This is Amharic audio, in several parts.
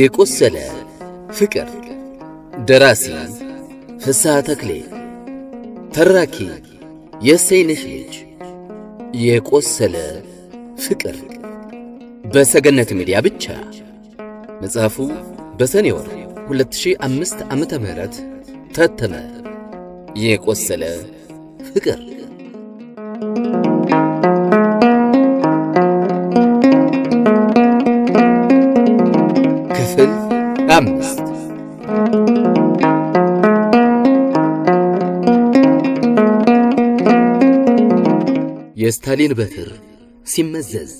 የቆሰለ ፍቅር ደራሲ ፍስሐ ተክሌ ተራኪ የእሰይነሽ ልጅ የቆሰለ ፍቅር በሰገነት ሚዲያ ብቻ መጽሐፉ በሰኔ ወር 2005 ዓመተ ምህረት ታተመ የቆሰለ ፍቅር ክፍል አምስት የስታሊን በትር ሲመዘዝ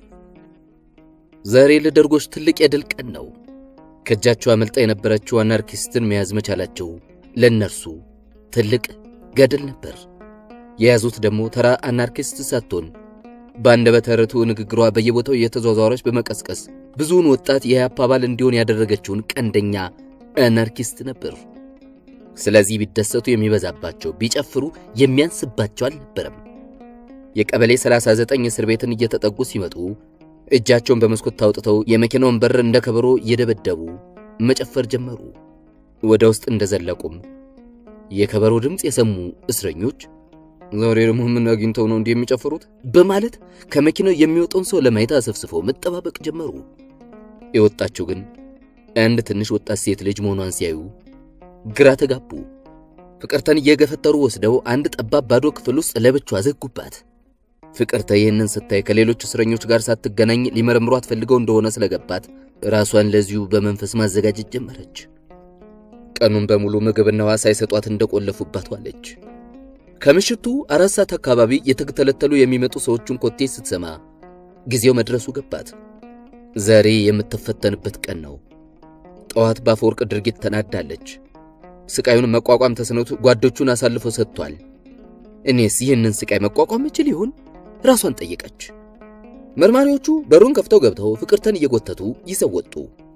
ዛሬ ለደርጎች ትልቅ የድል ቀን ነው። ከእጃቸው አመልጣ የነበረችው አናርኪስትን መያዝ መቻላቸው ለእነርሱ ትልቅ ገድል ነበር። የያዙት ደግሞ ተራ አናርኪስት ሳትሆን በአንደበተ ርቱዕ ንግግሯ በየቦታው እየተዟዟረች በመቀስቀስ ብዙውን ወጣት የኢህአፓ አባል እንዲሆን ያደረገችውን ቀንደኛ አናርኪስት ነበር። ስለዚህ ቢደሰቱ የሚበዛባቸው፣ ቢጨፍሩ የሚያንስባቸው አልነበረም። የቀበሌ 39 እስር ቤትን እየተጠጉ ሲመጡ እጃቸውን በመስኮት አውጥተው የመኪናውን በር እንደ ከበሮ እየደበደቡ መጨፈር ጀመሩ። ወደ ውስጥ እንደዘለቁም የከበሮ ድምፅ የሰሙ እስረኞች ዛሬ ደግሞ ምን አግኝተው ነው እንዲህ የሚጨፍሩት? በማለት ከመኪናው የሚወጣውን ሰው ለማየት አሰፍስፈው መጠባበቅ ጀመሩ። የወጣችው ግን አንድ ትንሽ ወጣት ሴት ልጅ መሆኗን ሲያዩ ግራ ተጋቡ። ፍቅርተን እየገፈተሩ ወስደው አንድ ጠባብ ባዶ ክፍል ውስጥ ለብቻዋ ዘጉባት። ፍቅርተ ይህንን ስታይ ከሌሎች እስረኞች ጋር ሳትገናኝ ሊመረምሯት ፈልገው እንደሆነ ስለገባት ራሷን ለዚሁ በመንፈስ ማዘጋጀት ጀመረች። ቀኑን በሙሉ ምግብና ውሃ ሳይሰጧት እንደቆለፉባት ዋለች። ከምሽቱ አራት ሰዓት አካባቢ የተተለተሉ የሚመጡ ሰዎችን ኮቴ ስትሰማ ጊዜው መድረሱ ገባት። ዛሬ የምትፈተንበት ቀን ነው። ጠዋት በአፈወርቅ ድርጊት ተናዳለች። ስቃዩን መቋቋም ተስኖት ጓዶቹን አሳልፎ ሰጥቷል። እኔስ ይህንን ስቃይ መቋቋም እችል ይሆን? ራሷን ጠየቀች። መርማሪዎቹ በሩን ከፍተው ገብተው ፍቅርተን እየጎተቱ ይዘው ወጡ።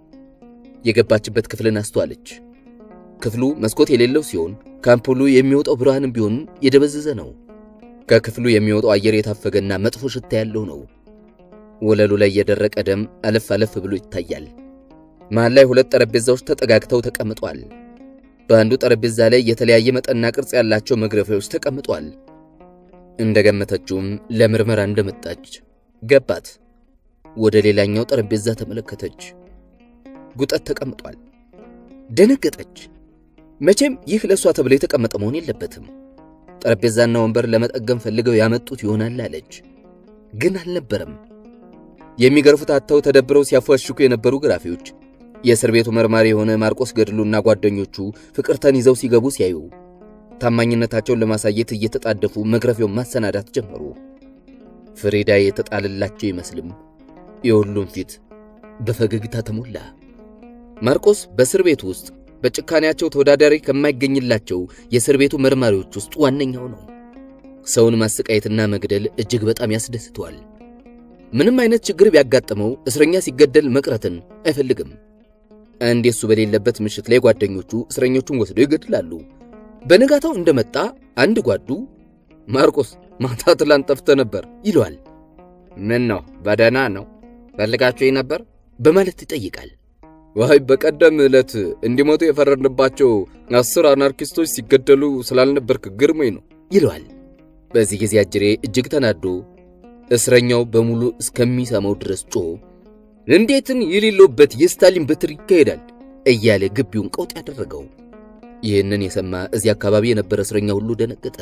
የገባችበት ክፍልን አስተዋለች። ክፍሉ መስኮት የሌለው ሲሆን ከአምፖሉ የሚወጣው ብርሃንም ቢሆን የደበዘዘ ነው። ከክፍሉ የሚወጣው አየር የታፈገና መጥፎ ሽታ ያለው ነው። ወለሉ ላይ የደረቀ ደም አለፍ አለፍ ብሎ ይታያል። መሃል ላይ ሁለት ጠረጴዛዎች ተጠጋግተው ተቀምጧል። በአንዱ ጠረጴዛ ላይ የተለያየ መጠንና ቅርጽ ያላቸው መግረፊያዎች ተቀምጧል። እንደገመተችውም ለምርመራ እንደመጣች ገባት። ወደ ሌላኛው ጠረጴዛ ተመለከተች። ጉጠት ተቀምጧል። ደነገጠች። መቼም ይህ ለእሷ ተብሎ የተቀመጠ መሆን የለበትም። ጠረጴዛና ወንበር ለመጠገም ፈልገው ያመጡት ይሆናል አለች። ግን አልነበረም። የሚገርፉት አጥተው ተደብረው ሲያፏሽኩ የነበሩ ግራፊዎች የእስር ቤቱ መርማሪ የሆነ ማርቆስ ገድሉና ጓደኞቹ ፍቅርተን ይዘው ሲገቡ ሲያዩ ታማኝነታቸውን ለማሳየት እየተጣደፉ መግረፊያውን ማሰናዳት ጀመሩ። ፍሬዳ የተጣለላቸው ይመስልም የሁሉም ፊት በፈገግታ ተሞላ። ማርቆስ በእስር ቤቱ ውስጥ በጭካኔያቸው ተወዳዳሪ ከማይገኝላቸው የእስር ቤቱ መርማሪዎች ውስጥ ዋነኛው ነው። ሰውን ማሰቃየትና መግደል እጅግ በጣም ያስደስተዋል። ምንም አይነት ችግር ቢያጋጥመው እስረኛ ሲገደል መቅረትን አይፈልግም። አንድ የሱ በሌለበት ምሽት ላይ ጓደኞቹ እስረኞቹን ወስደው ይገድላሉ። በነጋታው እንደመጣ አንድ ጓዱ ማርቆስ ማታ ትላንት ጠፍተህ ነበር ይለዋል። ምን ነው በደህና ነው ፈልጋችሁ ነበር በማለት ይጠይቃል። ዋይ በቀደም ዕለት እንዲሞቱ የፈረድንባቸው አስር አናርኪስቶች ሲገደሉ ስላልነበርክ ግርሞኝ ነው ይለዋል። በዚህ ጊዜ አጅሬ እጅግ ተናዶ እስረኛው በሙሉ እስከሚሰማው ድረስ ጮሆ እንዴትን የሌለውበት የስታሊን በትር ይካሄዳል እያለ ግቢውን ቀውጥ ያደረገው። ይህንን የሰማ እዚህ አካባቢ የነበረ እስረኛ ሁሉ ደነገጠ።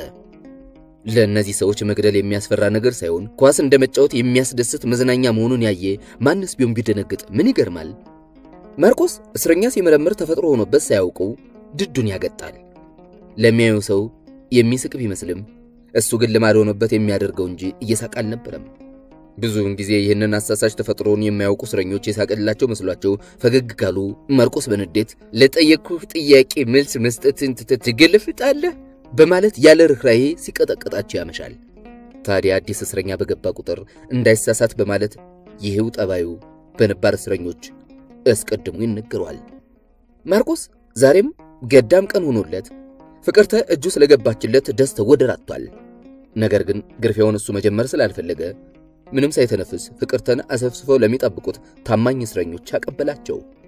ለእነዚህ ሰዎች መግደል የሚያስፈራ ነገር ሳይሆን ኳስ እንደ መጫወት የሚያስደስት መዝናኛ መሆኑን ያየ ማንስ ቢሆን ቢደነግጥ ምን ይገርማል? ማርቆስ እስረኛ ሲመረምር ተፈጥሮ ሆኖበት ሳያውቀው ድዱን ያገጣል። ለሚያዩ ሰው የሚስቅ ቢመስልም እሱ ግን ልማድ ሆኖበት የሚያደርገው እንጂ እየሳቅ አልነበረም። ብዙውን ጊዜ ይህንን አሳሳች ተፈጥሮን የማያውቁ እስረኞች የሳቅላቸው መስሏቸው ፈገግ ካሉ ማርቆስ በንዴት ለጠየቅኩህ ጥያቄ መልስ መስጠትን ትተህ ትገለፍጣለህ በማለት ያለ ርኅራኄ ሲቀጠቀጣቸው ያመሻል። ታዲያ አዲስ እስረኛ በገባ ቁጥር እንዳይሳሳት በማለት ይህው ጠባዩ በነባር እስረኞች አስቀድሞ ይነገሯል። ማርቆስ ዛሬም ገዳም ቀን ሆኖለት ፍቅርተ እጁ ስለገባችለት ደስታው ወደር አጥቷል። ነገር ግን ግርፊያውን እሱ መጀመር ስላልፈለገ ምንም ሳይተነፍስ ፍቅርተን አሰፍስፈው ለሚጠብቁት ታማኝ እስረኞች አቀበላቸው።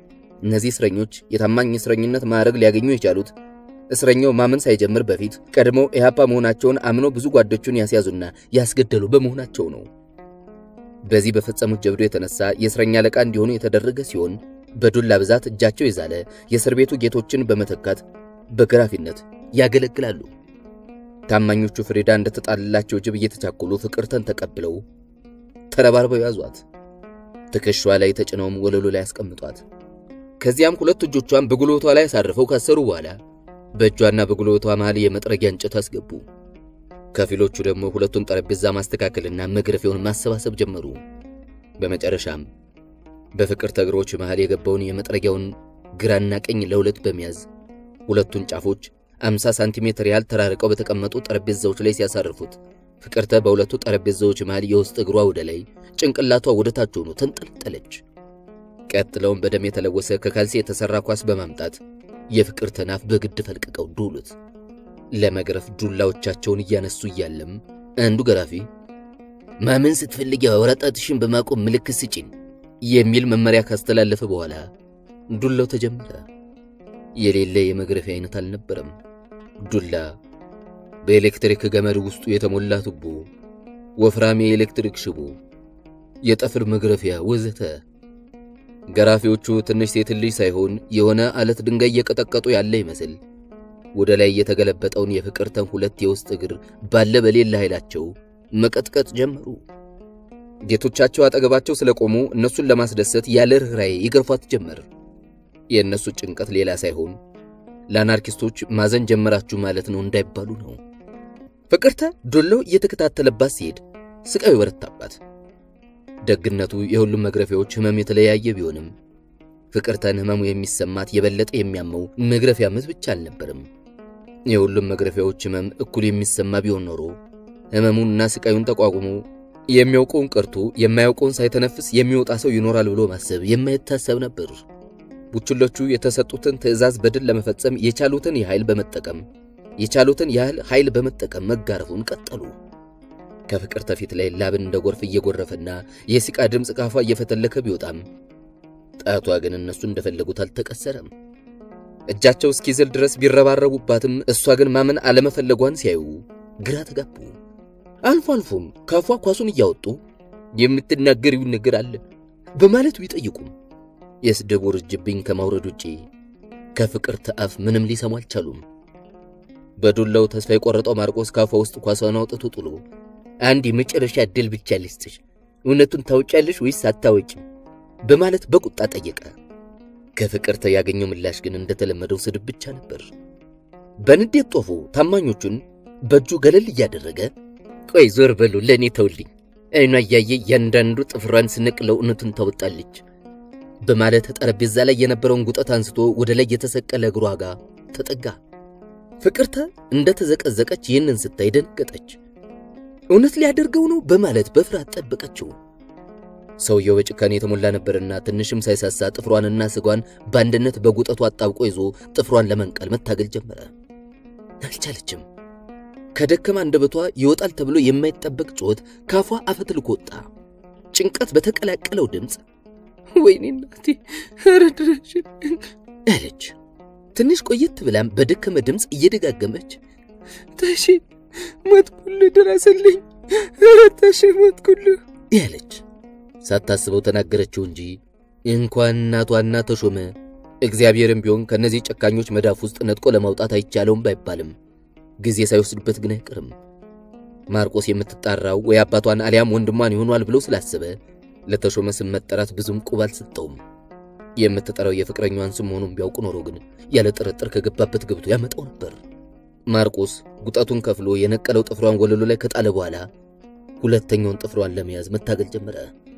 እነዚህ እስረኞች የታማኝ እስረኝነት ማዕረግ ሊያገኙ የቻሉት እስረኛው ማመን ሳይጀምር በፊት ቀድመው ኢህአፓ መሆናቸውን አምኖ ብዙ ጓዶቹን ያስያዙና ያስገደሉ በመሆናቸው ነው። በዚህ በፈጸሙት ጀብዱ የተነሳ የእስረኛ አለቃ እንዲሆኑ የተደረገ ሲሆን በዱላ ብዛት እጃቸው የዛለ የእስር ቤቱ ጌቶችን በመተካት በገራፊነት ያገለግላሉ። ታማኞቹ ፍሪዳ እንደተጣለላቸው ጅብ እየተቻኮሉ ፍቅርተን ተቀብለው ተረባርበው ያዟት። ትከሻዋ ላይ ተጭነውም ወለሉ ላይ ያስቀምጧት። ከዚያም ሁለት እጆቿን በጉልበቷ ላይ አሳርፈው ካሰሩ በኋላ በእጇና በጉልበቷ መሃል የመጥረጊያ እንጨት አስገቡ። ከፊሎቹ ደግሞ ሁለቱን ጠረጴዛ ማስተካከልና መግረፊያውን ማሰባሰብ ጀመሩ። በመጨረሻም በፍቅርተ እግሮች መሃል የገባውን የመጥረጊያውን ግራና ቀኝ ለሁለት በመያዝ ሁለቱን ጫፎች 50 ሳንቲሜትር ያህል ተራርቀው በተቀመጡ ጠረጴዛዎች ላይ ሲያሳርፉት ፍቅርተ በሁለቱ ጠረጴዛዎች መሃል የውስጥ እግሯ ወደ ላይ ጭንቅላቷ ወደ ታች ሆኖ ተንጠለጠለች። ቀጥለውም በደም የተለወሰ ከካልሲ የተሰራ ኳስ በማምጣት የፍቅርተን አፍ በግድ ፈልቅቀው ዱሉት። ለመግረፍ ዱላዎቻቸውን እያነሱ እያለም አንዱ ገራፊ ማመን ስትፈልጊ አውራጣትሽን በማቆም ምልክት ስጪን የሚል መመሪያ ካስተላለፈ በኋላ ዱላው ተጀመረ። የሌለ የመግረፊያ አይነት አልነበረም። ዱላ፣ በኤሌክትሪክ ገመድ ውስጡ የተሞላ ቱቦ፣ ወፍራም የኤሌክትሪክ ሽቦ፣ የጠፍር መግረፊያ ወዘተ። ገራፊዎቹ ትንሽ ሴት ልጅ ሳይሆን የሆነ አለት ድንጋይ እየቀጠቀጡ ያለ ይመስል ወደ ላይ የተገለበጠውን የፍቅርተን ሁለት የውስጥ እግር ባለ በሌለ ኃይላቸው መቀጥቀጥ ጀመሩ። ጌቶቻቸው አጠገባቸው ስለቆሙ እነሱን ለማስደሰት ያለ ርኅራኄ ይገርፏት ጀመር። የእነሱ ጭንቀት ሌላ ሳይሆን ለአናርኪስቶች ማዘን ጀመራችሁ ማለት ነው እንዳይባሉ ነው። ፍቅርተ ዶሎ እየተከታተለባት ሲሄድ ስቃዩ በረታባት። ደግነቱ የሁሉም መግረፊያዎች ህመም የተለያየ ቢሆንም ፍቅርተን ህመሙ የሚሰማት የበለጠ የሚያመው መግረፊያ ምት ብቻ አልነበርም። የሁሉም መግረፊያዎች ህመም እኩል የሚሰማ ቢሆን ኖሮ ህመሙንና ስቃዩን ተቋቁሞ የሚያውቀውን ቀርቶ የማያውቀውን ሳይተነፍስ የሚወጣ ሰው ይኖራል ብሎ ማሰብ የማይታሰብ ነበር። ቡችሎቹ የተሰጡትን ትዕዛዝ በድል ለመፈጸም የቻሉትን የኃይል በመጠቀም የቻሉትን ያህል ኃይል በመጠቀም መጋረፉን ቀጠሉ። ከፍቅርተ ፊት ላይ ላብን እንደ ጎርፍ እየጎረፈና የሲቃ ድምፅ ካፏ እየፈተለከ ቢወጣም ጣቷ ግን እነሱ እንደፈለጉት አልተቀሰረም። እጃቸው እስኪዝል ድረስ ቢረባረቡባትም እሷ ግን ማመን አለመፈለጓን ሲያዩ ግራ ተጋቡ። አልፎ አልፎም ካፏ ኳሱን እያወጡ የምትናገሪውን ነገር አለ በማለት ቢጠይቁም የስድብ ውርጅብኝ ከማውረድ ውጪ ከፍቅርተ አፍ ምንም ሊሰሙ አልቻሉም። በዱላው ተስፋ የቆረጠው ማርቆስ ካፏ ውስጥ ኳሷን አውጥቶ ጥሎ አንድ የመጨረሻ ዕድል ብቻ ልስጥሽ፣ እውነቱን ታውቂያለሽ ወይስ አታወቂም? በማለት በቁጣ ጠየቀ። ከፍቅርተ ያገኘው ምላሽ ግን እንደተለመደው ስድብ ብቻ ነበር። በንዴት ጦፎ ታማኞቹን በእጁ ገለል እያደረገ ቆይ ዞር በሉ ለእኔ ተውልኝ፣ አይኗ እያየ እያንዳንዱ ጥፍሯን ስነቅለው እውነቱን ታወጣለች በማለት ጠረጴዛ ላይ የነበረውን ጉጠት አንስቶ ወደ ላይ የተሰቀለ እግሯ ጋር ተጠጋ። ፍቅርተ እንደተዘቀዘቀች ይህንን ስታይ ደነገጠች። እውነት ሊያደርገው ነው በማለት በፍርሃት ጠበቀችው። ሰውየው በጭካኔ የተሞላ ነበርና ትንሽም ሳይሳሳ ጥፍሯንና ስጓን በአንድነት በጉጠቱ አጣብቆ ይዞ ጥፍሯን ለመንቀል መታገል ጀመረ። አልቻለችም። ከደከማ አንደበቷ ይወጣል ተብሎ የማይጠበቅ ጩኸት ካፏ አፈትልኮ ወጣ። ጭንቀት በተቀላቀለው ድምፅ ወይኔ እናቴ ረድረሽ አለች። ትንሽ ቆየት ብላም በደከመ ድምፅ እየደጋገመች ተሺ ሞትኩልህ፣ ድረስልኝ፣ ተሺ ሞትኩልህ ያለች ሳታስበው ተናገረችው እንጂ እንኳን እናቷና ተሾመ እግዚአብሔርም ቢሆን ከእነዚህ ጨካኞች መዳፍ ውስጥ ነጥቆ ለማውጣት አይቻለውም ባይባልም ጊዜ ሳይወስድበት ግን አይቀርም። ማርቆስ የምትጣራው ወይ አባቷን አሊያም ወንድሟን ይሆኗል ብሎ ስላሰበ ለተሾመ ስም መጠራት ብዙም ቁብ አልሰጠውም። የምትጠራው የፍቅረኛዋን ስም መሆኑን ቢያውቅ ኖሮ ግን ያለ ጥርጥር ከገባበት ገብቶ ያመጣው ነበር። ማርቆስ ጉጠቱን ከፍሎ የነቀለው ጥፍሯን ወለሉ ላይ ከጣለ በኋላ ሁለተኛውን ጥፍሯን ለመያዝ መታገል ጀመረ።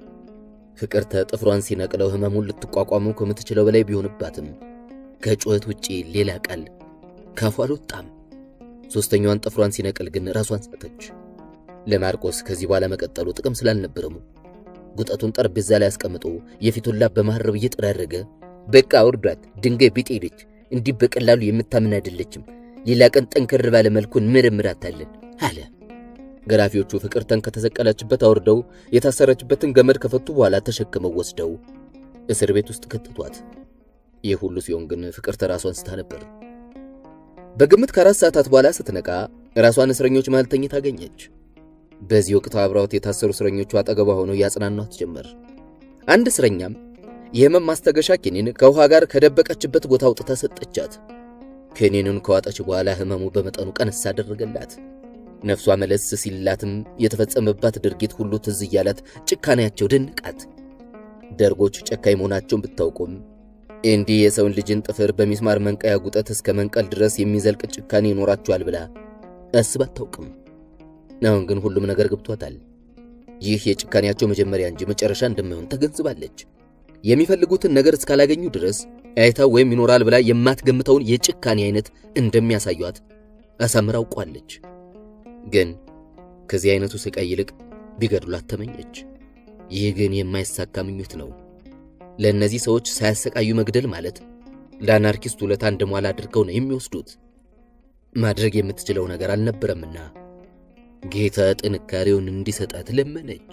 ፍቅርተ ጥፍሯን ሲነቅለው ህመሙን ልትቋቋመው ከምትችለው በላይ ቢሆንባትም ከጩኸት ውጪ ሌላ ቃል ካፏ አልወጣም። ሦስተኛዋን ጥፍሯን ሲነቅል ግን ራሷን ሳተች። ለማርቆስ ከዚህ በኋላ መቀጠሉ ጥቅም ስላልነበረሙ ጉጠቱን ጠረጴዛ ላይ አስቀምጦ የፊቱን ላብ በማረብ እየጠራረገ በቃ አውርዷት፣ ድንጋይ ቢጤ ነች፣ እንዲህ በቀላሉ የምታምን አይደለችም። ሌላ ቀን ጠንከር ባለ መልኩ እንመረምራታለን አለ። ገራፊዎቹ ፍቅርተን ከተሰቀለችበት አውርደው የታሰረችበትን ገመድ ከፈቱ በኋላ ተሸክመው ወስደው እስር ቤት ውስጥ ከተቷት። ይህ ሁሉ ሲሆን ግን ፍቅርተ ራሷን ስታ ነበር። በግምት ከአራት ሰዓታት በኋላ ስትነቃ ራሷን እስረኞች መሃል ተኝታ አገኘች። በዚህ ወቅት አብረዋት የታሰሩ እስረኞቹ አጠገቧ ሆነው ያጽናኗት ጀመር። አንድ እስረኛም የህመም ማስታገሻ ኪኒን ከውሃ ጋር ከደበቀችበት ቦታ አውጥታ ሰጠቻት። ኪኒኑን ከዋጠች በኋላ ህመሙ በመጠኑ ቀነስ አደረገላት። ነፍሷ መለስ ሲላትም የተፈጸመባት ድርጊት ሁሉ ትዝ እያላት ጭካኔያቸው ደነቃት። ደርጎች ጨካኝ መሆናቸውን ብታውቁም እንዲህ የሰውን ልጅን ጥፍር በሚስማር መንቀያ ጉጠት እስከ መንቀል ድረስ የሚዘልቅ ጭካኔ ይኖራቸዋል ብላ አስባ አታውቅም። አሁን ግን ሁሉም ነገር ገብቷታል። ይህ የጭካኔያቸው መጀመሪያ እንጂ መጨረሻ እንደማይሆን ተገንዝባለች። የሚፈልጉትን ነገር እስካላገኙ ድረስ አይታው ወይም ይኖራል ብላ የማትገምተውን የጭካኔ አይነት እንደሚያሳዩት አሳምራ አውቋለች። ግን ከዚህ አይነቱ ስቃይ ይልቅ ቢገድሏት ተመኘች። ይህ ግን የማይሳካ ምኞት ነው። ለእነዚህ ሰዎች ሳያሰቃዩ መግደል ማለት ለአናርኪስት ውለታ እንደሟላ አድርገው ነው የሚወስዱት። ማድረግ የምትችለው ነገር አልነበረምና ጌታ ጥንካሬውን እንዲሰጣት ለመነች።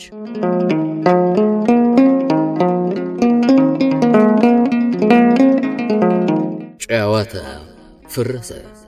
ጨዋታ ፈረሰ።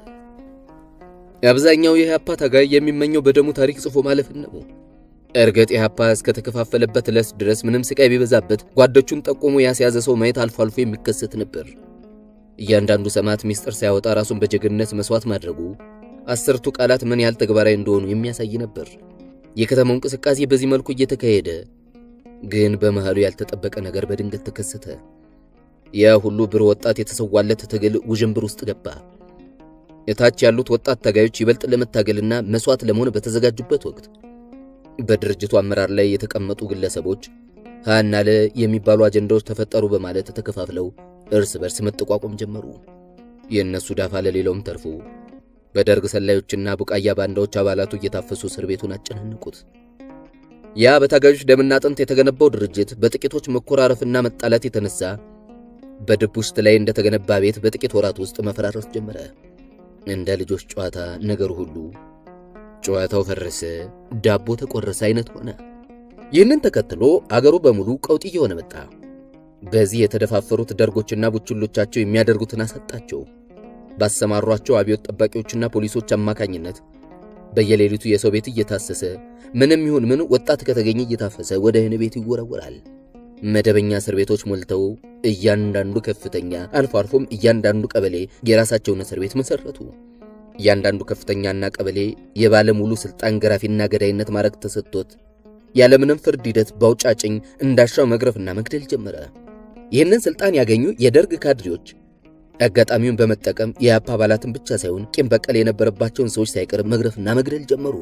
አብዛኛው የኢህአፓ ታጋይ የሚመኘው በደሙ ታሪክ ጽፎ ማለፍን ነው። እርግጥ ኢህአፓ እስከተከፋፈለበት ዕለት ድረስ ምንም ስቃይ ቢበዛበት ጓዶቹን ጠቁሞ ያስያዘ ሰው ማየት አልፎ አልፎ የሚከሰት ነበር። እያንዳንዱ ሰማዕት ሚስጥር ሳያወጣ ራሱን በጀግንነት መስዋዕት ማድረጉ አስርቱ ቃላት ምን ያህል ተግባራዊ እንደሆኑ የሚያሳይ ነበር። የከተማው እንቅስቃሴ በዚህ መልኩ እየተካሄደ ግን በመሃሉ ያልተጠበቀ ነገር በድንገት ተከሰተ። ያ ሁሉ ብሩህ ወጣት የተሰዋለት ትግል ውዥንብር ውስጥ ገባ። እታች ያሉት ወጣት ታጋዮች ይበልጥ ለመታገልና መስዋዕት ለመሆን በተዘጋጁበት ወቅት በድርጅቱ አመራር ላይ የተቀመጡ ግለሰቦች ሃና ለ የሚባሉ አጀንዳዎች ተፈጠሩ በማለት ተከፋፍለው እርስ በርስ መጠቋቆም ጀመሩ። የእነሱ ዳፋ ለሌላውም ተርፎ በደርግ ሰላዮችና ቡቃያ ባንዳዎች አባላቱ እየታፈሱ እስር ቤቱን አጨናነቁት። ያ በታጋዮች ደምና አጥንት የተገነባው ድርጅት በጥቂቶች መኮራረፍና መጣላት የተነሳ በድብ ውስጥ ላይ እንደተገነባ ቤት በጥቂት ወራት ውስጥ መፈራረስ ጀመረ። እንደ ልጆች ጨዋታ ነገሩ ሁሉ ጨዋታው ፈረሰ፣ ዳቦ ተቆረሰ አይነት ሆነ። ይህንን ተከትሎ አገሩ በሙሉ ቀውጢ እየሆነ መጣ። በዚህ የተደፋፈሩት ደርጎችና ቡችሎቻቸው የሚያደርጉትን አሳጣቸው። ባሰማሯቸው አብዮት ጠባቂዎችና ፖሊሶች አማካኝነት በየሌሊቱ የሰው ቤት እየታሰሰ ምንም ይሁን ምን ወጣት ከተገኘ እየታፈሰ ወደ እህን ቤት ይወረወራል። መደበኛ እስር ቤቶች ሞልተው እያንዳንዱ ከፍተኛ አልፎ አልፎም እያንዳንዱ ቀበሌ የራሳቸውን እስር ቤት መሰረቱ። እያንዳንዱ ከፍተኛና ቀበሌ የባለ ሙሉ ስልጣን ገራፊና ገዳይነት ማድረግ ተሰጥቶት ያለምንም ፍርድ ሂደት በአውጫጭኝ እንዳሻው መግረፍና መግደል ጀመረ። ይህንን ስልጣን ያገኙ የደርግ ካድሬዎች አጋጣሚውን በመጠቀም የአፓ አባላትን ብቻ ሳይሆን ቂም በቀል የነበረባቸውን ሰዎች ሳይቀር መግረፍና መግደል ጀመሩ።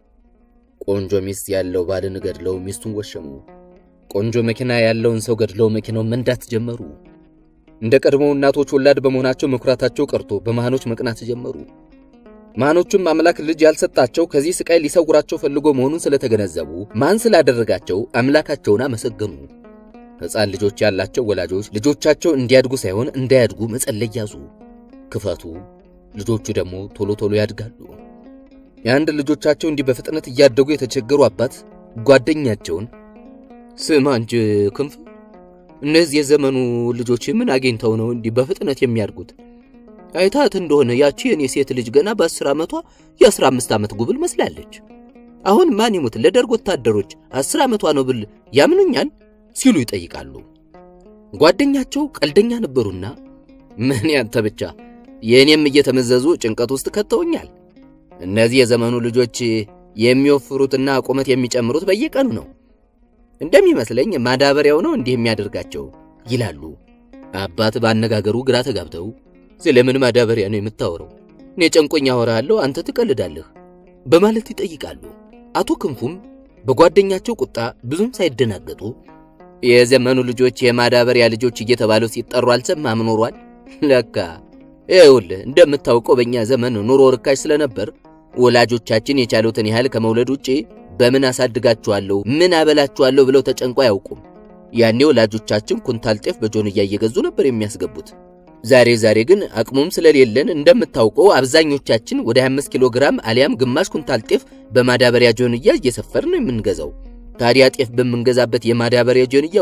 ቆንጆ ሚስት ያለው ባልን ገድለው ሚስቱን ወሸሙ። ቆንጆ መኪና ያለውን ሰው ገድለው መኪናውን መንዳት ጀመሩ። እንደ ቀድሞው እናቶች ወላድ በመሆናቸው መኩራታቸው ቀርቶ በመሃኖች መቅናት ጀመሩ። መሃኖቹም አምላክ ልጅ ያልሰጣቸው ከዚህ ስቃይ ሊሰውራቸው ፈልጎ መሆኑን ስለተገነዘቡ ማን ስላደረጋቸው አምላካቸውን አመሰገኑ። ሕፃን ልጆች ያላቸው ወላጆች ልጆቻቸው እንዲያድጉ ሳይሆን እንዳያድጉ መጸለይ ያዙ። ክፋቱ ልጆቹ ደግሞ ቶሎ ቶሎ ያድጋሉ። የአንድ ልጆቻቸው እንዲህ በፍጥነት እያደጉ የተቸገሩ አባት ጓደኛቸውን ስማ እንጂ ክንፍ፣ እነዚህ የዘመኑ ልጆች ምን አግኝተው ነው እንዲህ በፍጥነት የሚያድጉት? አይታት እንደሆነ ያቺ የኔ ሴት ልጅ ገና በአስር ዓመቷ የአስራ አምስት ዓመት ጉብል መስላለች። አሁን ማን ይሙት ለደርግ ወታደሮች አስር ዓመቷ ነው ብል ያምኑኛል ሲሉ ይጠይቃሉ። ጓደኛቸው ቀልደኛ ነበሩና ምን ያንተ ብቻ የእኔም እየተመዘዙ ጭንቀት ውስጥ ከተውኛል። እነዚህ የዘመኑ ልጆች የሚወፍሩትና ቁመት የሚጨምሩት በየቀኑ ነው። እንደሚመስለኝ ማዳበሪያው ነው እንዲህ የሚያደርጋቸው ይላሉ። አባት ባነጋገሩ ግራ ተጋብተው ስለምን ማዳበሪያ ነው የምታወራው? እኔ ጨንቆኛ አወራለሁ፣ አንተ ትቀልዳለህ በማለት ይጠይቃሉ። አቶ ክንፉም በጓደኛቸው ቁጣ ብዙም ሳይደናገጡ የዘመኑ ልጆች የማዳበሪያ ልጆች እየተባሉ ሲጠሩ አልሰማም ኖሯል። ለካ ይኸውልህ እንደምታውቀው በእኛ ዘመን ኑሮ ርካሽ ስለነበር ወላጆቻችን የቻሉትን ያህል ከመውለድ ውጪ በምን አሳድጋችኋለሁ፣ ምን አበላችኋለሁ ብለው ተጨንቆ አያውቁም። ያኔ ወላጆቻችን ኩንታል ጤፍ በጆንያ እየገዙ ነበር የሚያስገቡት። ዛሬ ዛሬ ግን አቅሙም ስለሌለን እንደምታውቀው አብዛኞቻችን ወደ 25 ኪሎ ግራም አሊያም ግማሽ ኩንታል ጤፍ በማዳበሪያ ጆንያ እየሰፈር ነው የምንገዛው። ታዲያ ጤፍ በምንገዛበት የማዳበሪያ ጆንያ ውስጥ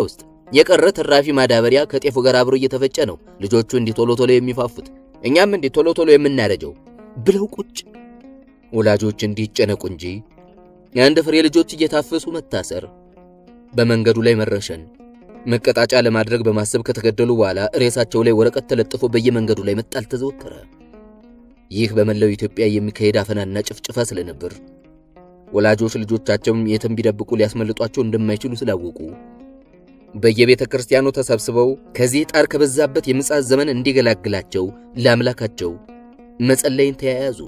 የቀረ ትራፊ ማዳበሪያ ከጤፉ ጋር አብሮ እየተፈጨ ነው ልጆቹ እንዲህ ቶሎ ቶሎ የሚፋፉት፣ እኛም እንዲህ ቶሎ ቶሎ የምናረጀው ብለው ቁጭ። ወላጆች እንዲህ ይጨነቁ እንጂ የአንድ ፍሬ ልጆች እየታፈሱ መታሰር፣ በመንገዱ ላይ መረሸን፣ መቀጣጫ ለማድረግ በማሰብ ከተገደሉ በኋላ ሬሳቸው ላይ ወረቀት ተለጥፎ በየመንገዱ ላይ መጣል ተዘወተረ። ይህ በመላው ኢትዮጵያ የሚካሄድ አፈናና ጭፍጭፋ ስለነበር ወላጆች ልጆቻቸውን የትም ቢደብቁ ሊያስመልጧቸው እንደማይችሉ ስላወቁ በየቤተ ክርስቲያኑ ተሰብስበው ከዚህ ጣር ከበዛበት የምጽአት ዘመን እንዲገላግላቸው ለአምላካቸው መጸለይን ተያያዙ።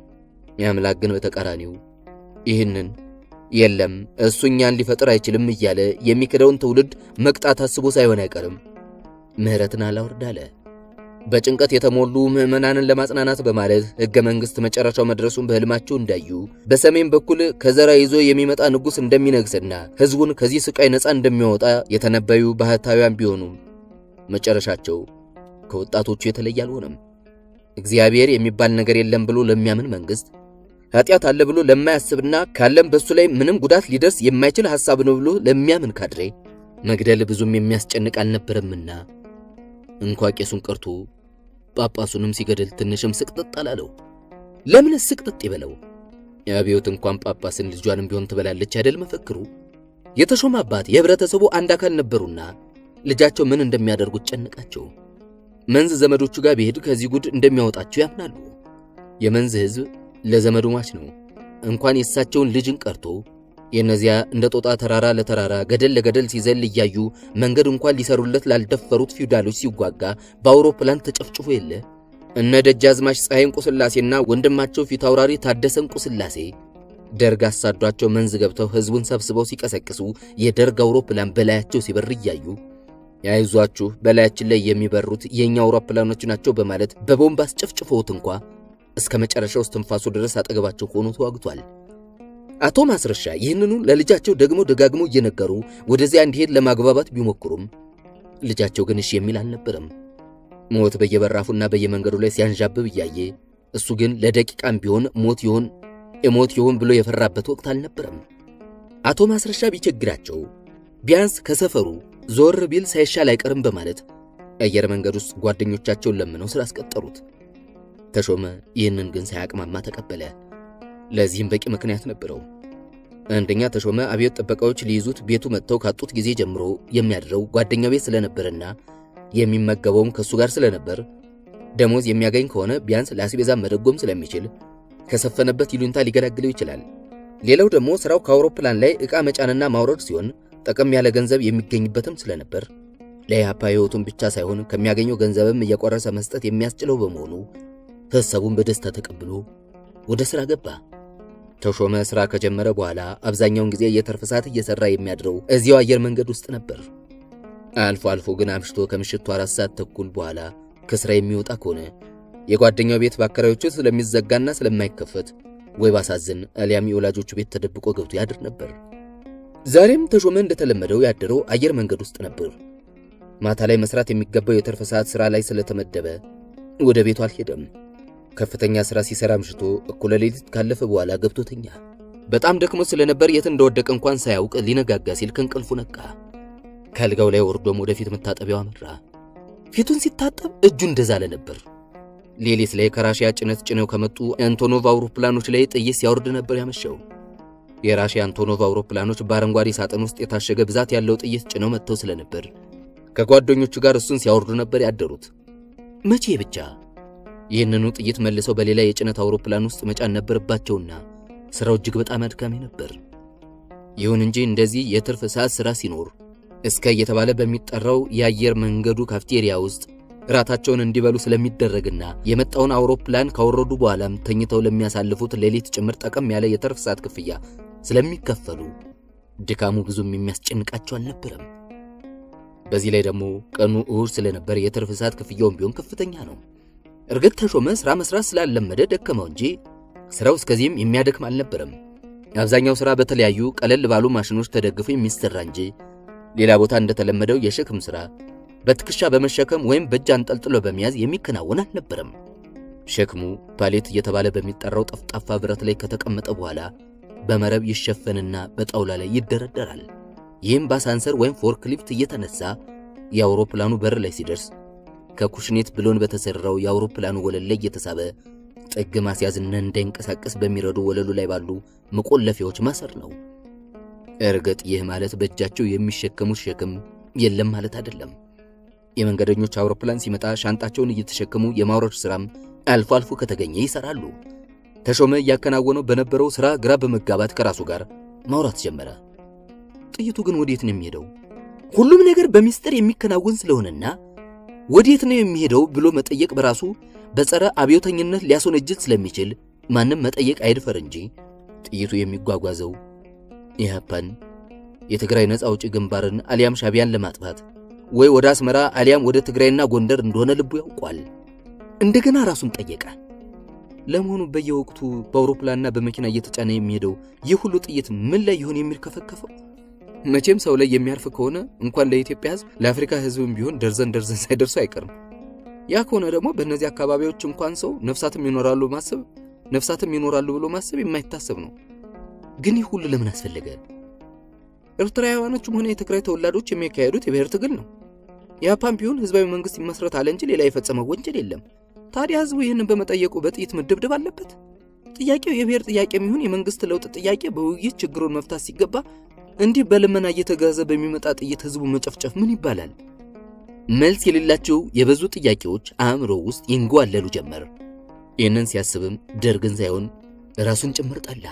የአምላክ ግን በተቃራኒው ይህንን የለም እሱ እኛን ሊፈጥር አይችልም እያለ የሚክደውን ትውልድ መቅጣት አስቦ ሳይሆን አይቀርም ምሕረትን አላወርድ አለ። በጭንቀት የተሞሉ ምዕመናንን ለማጽናናት በማለት ሕገ መንግሥት መጨረሻው መድረሱን በሕልማቸው እንዳዩ በሰሜን በኩል ከዘራ ይዞ የሚመጣ ንጉሥ እንደሚነግስና ሕዝቡን ከዚህ ስቃይ ነፃ እንደሚያወጣ የተነበዩ ባህታውያን ቢሆኑም መጨረሻቸው ከወጣቶቹ የተለየ አልሆነም። እግዚአብሔር የሚባል ነገር የለም ብሎ ለሚያምን መንግሥት ኃጢአት አለ ብሎ ለማያስብና ካለም በሱ ላይ ምንም ጉዳት ሊደርስ የማይችል ሐሳብ ነው ብሎ ለሚያምን ካድሬ መግደል ብዙም የሚያስጨንቅ አልነበረምና እንኳ ቄሱን ቀርቶ ጳጳሱንም ሲገድል ትንሽም ስቅጥጥ አላለው። ለምን ስቅጥጥ ይበለው? የአብዮት እንኳን ጳጳስን ልጇንም ቢሆን ትበላለች አይደል መፈክሩ። የተሾመ አባት የህብረተሰቡ አንድ አካል ነበሩና ልጃቸው ምን እንደሚያደርጉት ጨነቃቸው። መንዝ ዘመዶቹ ጋር ቢሄድ ከዚህ ጉድ እንደሚያወጣቸው ያምናሉ። የመንዝ ህዝብ ለዘመዱ ማች ነው። እንኳን የእሳቸውን ልጅን ቀርቶ የእነዚያ እንደ ጦጣ ተራራ ለተራራ ገደል ለገደል ሲዘል እያዩ መንገድ እንኳን ሊሰሩለት ላልደፈሩት ፊውዳሎች ሲዋጋ በአውሮፕላን ተጨፍጭፎ የለ እነ ደጃዝማች ፀሐይ እንቁስላሴና ወንድማቸው ፊት አውራሪ ታደሰ እንቁስላሴ ደርግ አሳዷቸው መንዝ ገብተው ህዝቡን ሰብስበው ሲቀሰቅሱ የደርግ አውሮፕላን በላያቸው ሲበር እያዩ ያይዟችሁ በላያችን ላይ የሚበሩት የእኛ አውሮፕላኖች ናቸው በማለት በቦምብ አስጨፍጭፈውት እንኳ እስከ መጨረሻው እስትንፋሱ ድረስ አጠገባቸው ሆኖ ተዋግቷል። አቶ ማስረሻ ይህንኑ ለልጃቸው ደግሞ ደጋግሞ እየነገሩ ወደዚያ እንዲሄድ ለማግባባት ቢሞክሩም ልጃቸው ግን እሺ የሚል አልነበረም። ሞት በየበራፉና በየመንገዱ ላይ ሲያንዣብብ እያየ እሱ ግን ለደቂቃም ቢሆን ሞት ይሆን እሞት ይሆን ብሎ የፈራበት ወቅት አልነበረም። አቶ ማስረሻ ቢቸግራቸው ቢያንስ ከሰፈሩ ዞር ቢል ሳይሻል አይቀርም በማለት አየር መንገድ ውስጥ ጓደኞቻቸውን ለምነው ስላስቀጠሩት ተሾመ ይህንን ግን ሳያቅማማ ተቀበለ። ለዚህም በቂ ምክንያት ነበረው። አንደኛ ተሾመ አብዮት ጥበቃዎች ሊይዙት ቤቱ መጥተው ካጡት ጊዜ ጀምሮ የሚያድረው ጓደኛው ቤት ስለነበርና የሚመገበውም ከሱ ጋር ስለነበር ደሞዝ የሚያገኝ ከሆነ ቢያንስ ለአስቤዛ መደጎም ስለሚችል ከሰፈነበት ይሉኝታ ሊገላግለው ይችላል። ሌላው ደግሞ ስራው ከአውሮፕላን ላይ ዕቃ መጫንና ማውረድ ሲሆን ጠቀም ያለ ገንዘብ የሚገኝበትም ስለነበር ለኢህአፓ ሕይወቱን ብቻ ሳይሆን ከሚያገኘው ገንዘብም እየቆረሰ መስጠት የሚያስችለው በመሆኑ ሐሳቡን በደስታ ተቀብሎ ወደ ሥራ ገባ። ተሾመ ሥራ ከጀመረ በኋላ አብዛኛውን ጊዜ የትርፍ ሰዓት እየሠራ የሚያድረው እዚያው አየር መንገድ ውስጥ ነበር። አልፎ አልፎ ግን አምሽቶ ከምሽቱ አራት ሰዓት ተኩል በኋላ ከሥራ የሚወጣ ከሆነ የጓደኛው ቤት በአከራዮቹ ስለሚዘጋና ስለማይከፈት ወይ ባሳዝን አሊያም የወላጆቹ ቤት ተደብቆ ገብቶ ያድር ነበር። ዛሬም ተሾመ እንደተለመደው ያደረው አየር መንገድ ውስጥ ነበር። ማታ ላይ መስራት የሚገባው የትርፍ ሰዓት ሥራ ላይ ስለተመደበ ወደ ቤቱ አልሄደም። ከፍተኛ ሥራ ሲሰራ አምሽቶ እኩለ ሌሊት ካለፈ በኋላ ገብቶተኛ። በጣም ደክሞ ስለነበር የት እንደወደቀ እንኳን ሳያውቅ ሊነጋጋ ሲል ከእንቅልፉ ነቃ። ከአልጋው ላይ ወርዶም ወደፊት መታጠቢያው አመራ። ፊቱን ሲታጠብ እጁ እንደዛለ ነበር። ሌሊት ላይ ከራሽያ ጭነት ጭነው ከመጡ አንቶኖቭ አውሮፕላኖች ላይ ጥይት ሲያወርድ ነበር ያመሸው። የራሽያ አንቶኖቭ አውሮፕላኖች በአረንጓዴ ሳጥን ውስጥ የታሸገ ብዛት ያለው ጥይት ጭነው መጥተው ስለነበር ከጓደኞቹ ጋር እሱን ሲያወርዱ ነበር ያደሩት። መቼ ብቻ ይህንኑ ጥይት መልሰው በሌላ የጭነት አውሮፕላን ውስጥ መጫን ነበረባቸውና ስራው እጅግ በጣም አድካሚ ነበር። ይሁን እንጂ እንደዚህ የትርፍ ሰዓት ስራ ሲኖር እስከ እየተባለ በሚጠራው የአየር መንገዱ ካፍቴሪያ ውስጥ እራታቸውን እንዲበሉ ስለሚደረግና የመጣውን አውሮፕላን ካወረዱ በኋላም ተኝተው ለሚያሳልፉት ሌሊት ጭምር ጠቀም ያለ የትርፍ ሰዓት ክፍያ ስለሚከፈሉ ድካሙ ብዙም የሚያስጨንቃቸው አልነበረም። በዚህ ላይ ደግሞ ቀኑ እሁድ ስለነበር የትርፍ ሰዓት ክፍያውም ቢሆን ከፍተኛ ነው። እርግጥ ተሾመ ስራ መስራት ስላለመደ ደከመው እንጂ ስራው እስከዚህም የሚያደክም አልነበረም። አብዛኛው ስራ በተለያዩ ቀለል ባሉ ማሽኖች ተደግፎ የሚሰራ እንጂ ሌላ ቦታ እንደተለመደው የሸክም ስራ በትከሻ በመሸከም ወይም በእጅ አንጠልጥሎ በመያዝ የሚከናወን አልነበረም። ሸክሙ ፓሌት እየተባለ በሚጠራው ጠፍጣፋ ብረት ላይ ከተቀመጠ በኋላ በመረብ ይሸፈንና በጣውላ ላይ ይደረደራል። ይህም በአሳንሰር ወይም ፎርክሊፍት እየተነሳ የአውሮፕላኑ በር ላይ ሲደርስ ከኩሽኔት ብሎን በተሰራው የአውሮፕላኑ ወለል ላይ እየተሳበ ጥግ ማስያዝና እንዳይንቀሳቀስ በሚረዱ ወለሉ ላይ ባሉ መቆለፊያዎች ማሰር ነው። እርግጥ ይህ ማለት በእጃቸው የሚሸከሙት ሸክም የለም ማለት አይደለም። የመንገደኞች አውሮፕላን ሲመጣ ሻንጣቸውን እየተሸከሙ የማውረድ ሥራም አልፎ አልፎ ከተገኘ ይሰራሉ። ተሾመ እያከናወነው በነበረው ሥራ ግራ በመጋባት ከራሱ ጋር ማውራት ጀመረ። ጥይቱ ግን ወዴት ነው የሚሄደው? ሁሉም ነገር በሚስጥር የሚከናወን ስለሆነና ወዴት ነው የሚሄደው ብሎ መጠየቅ በራሱ በጸረ አብዮተኝነት ሊያስወነጅል ስለሚችል ማንም መጠየቅ አይድፈር እንጂ ጥይቱ የሚጓጓዘው ኢህአፓን፣ የትግራይ ነፃ አውጪ ግንባርን አሊያም ሻቢያን ለማጥፋት ወይ ወደ አስመራ አሊያም ወደ ትግራይና ጎንደር እንደሆነ ልቡ ያውቋል። እንደገና ራሱን ጠየቀ። ለመሆኑ በየወቅቱ በአውሮፕላንና በመኪና እየተጫነ የሚሄደው ይህ ሁሉ ጥይት ምን ላይ ይሆን የሚርከፈከፈው? መቼም ሰው ላይ የሚያርፍ ከሆነ እንኳን ለኢትዮጵያ ሕዝብ ለአፍሪካ ሕዝብም ቢሆን ደርዘን ደርዘን ሳይደርሱ አይቀርም። ያ ከሆነ ደግሞ በእነዚህ አካባቢዎች እንኳን ሰው ነፍሳትም ይኖራሉ ማሰብ ነፍሳትም ይኖራሉ ብሎ ማሰብ የማይታሰብ ነው። ግን ይህ ሁሉ ለምን አስፈለገ? ኤርትራውያኖችም ሆነ የትግራይ ተወላዶች የሚያካሄዱት የብሔር ትግል ነው። የጃፓን ቢሆን ህዝባዊ መንግስት ይመስረት አለ እንጂ ሌላ የፈጸመው ወንጀል የለም። ታዲያ ህዝቡ ይህንን በመጠየቁ በጥይት መደብደብ አለበት? ጥያቄው የብሔር ጥያቄ የሚሆን የመንግስት ለውጥ ጥያቄ በውይይት ችግሩን መፍታት ሲገባ እንዲህ በልመና እየተጋዘ በሚመጣ ጥይት ህዝቡ መጨፍጨፍ ምን ይባላል? መልስ የሌላቸው የበዙ ጥያቄዎች አእምሮ ውስጥ ይንጓለሉ ጀመር። ይህንን ሲያስብም ደርግን ሳይሆን ራሱን ጭምር ጠላ።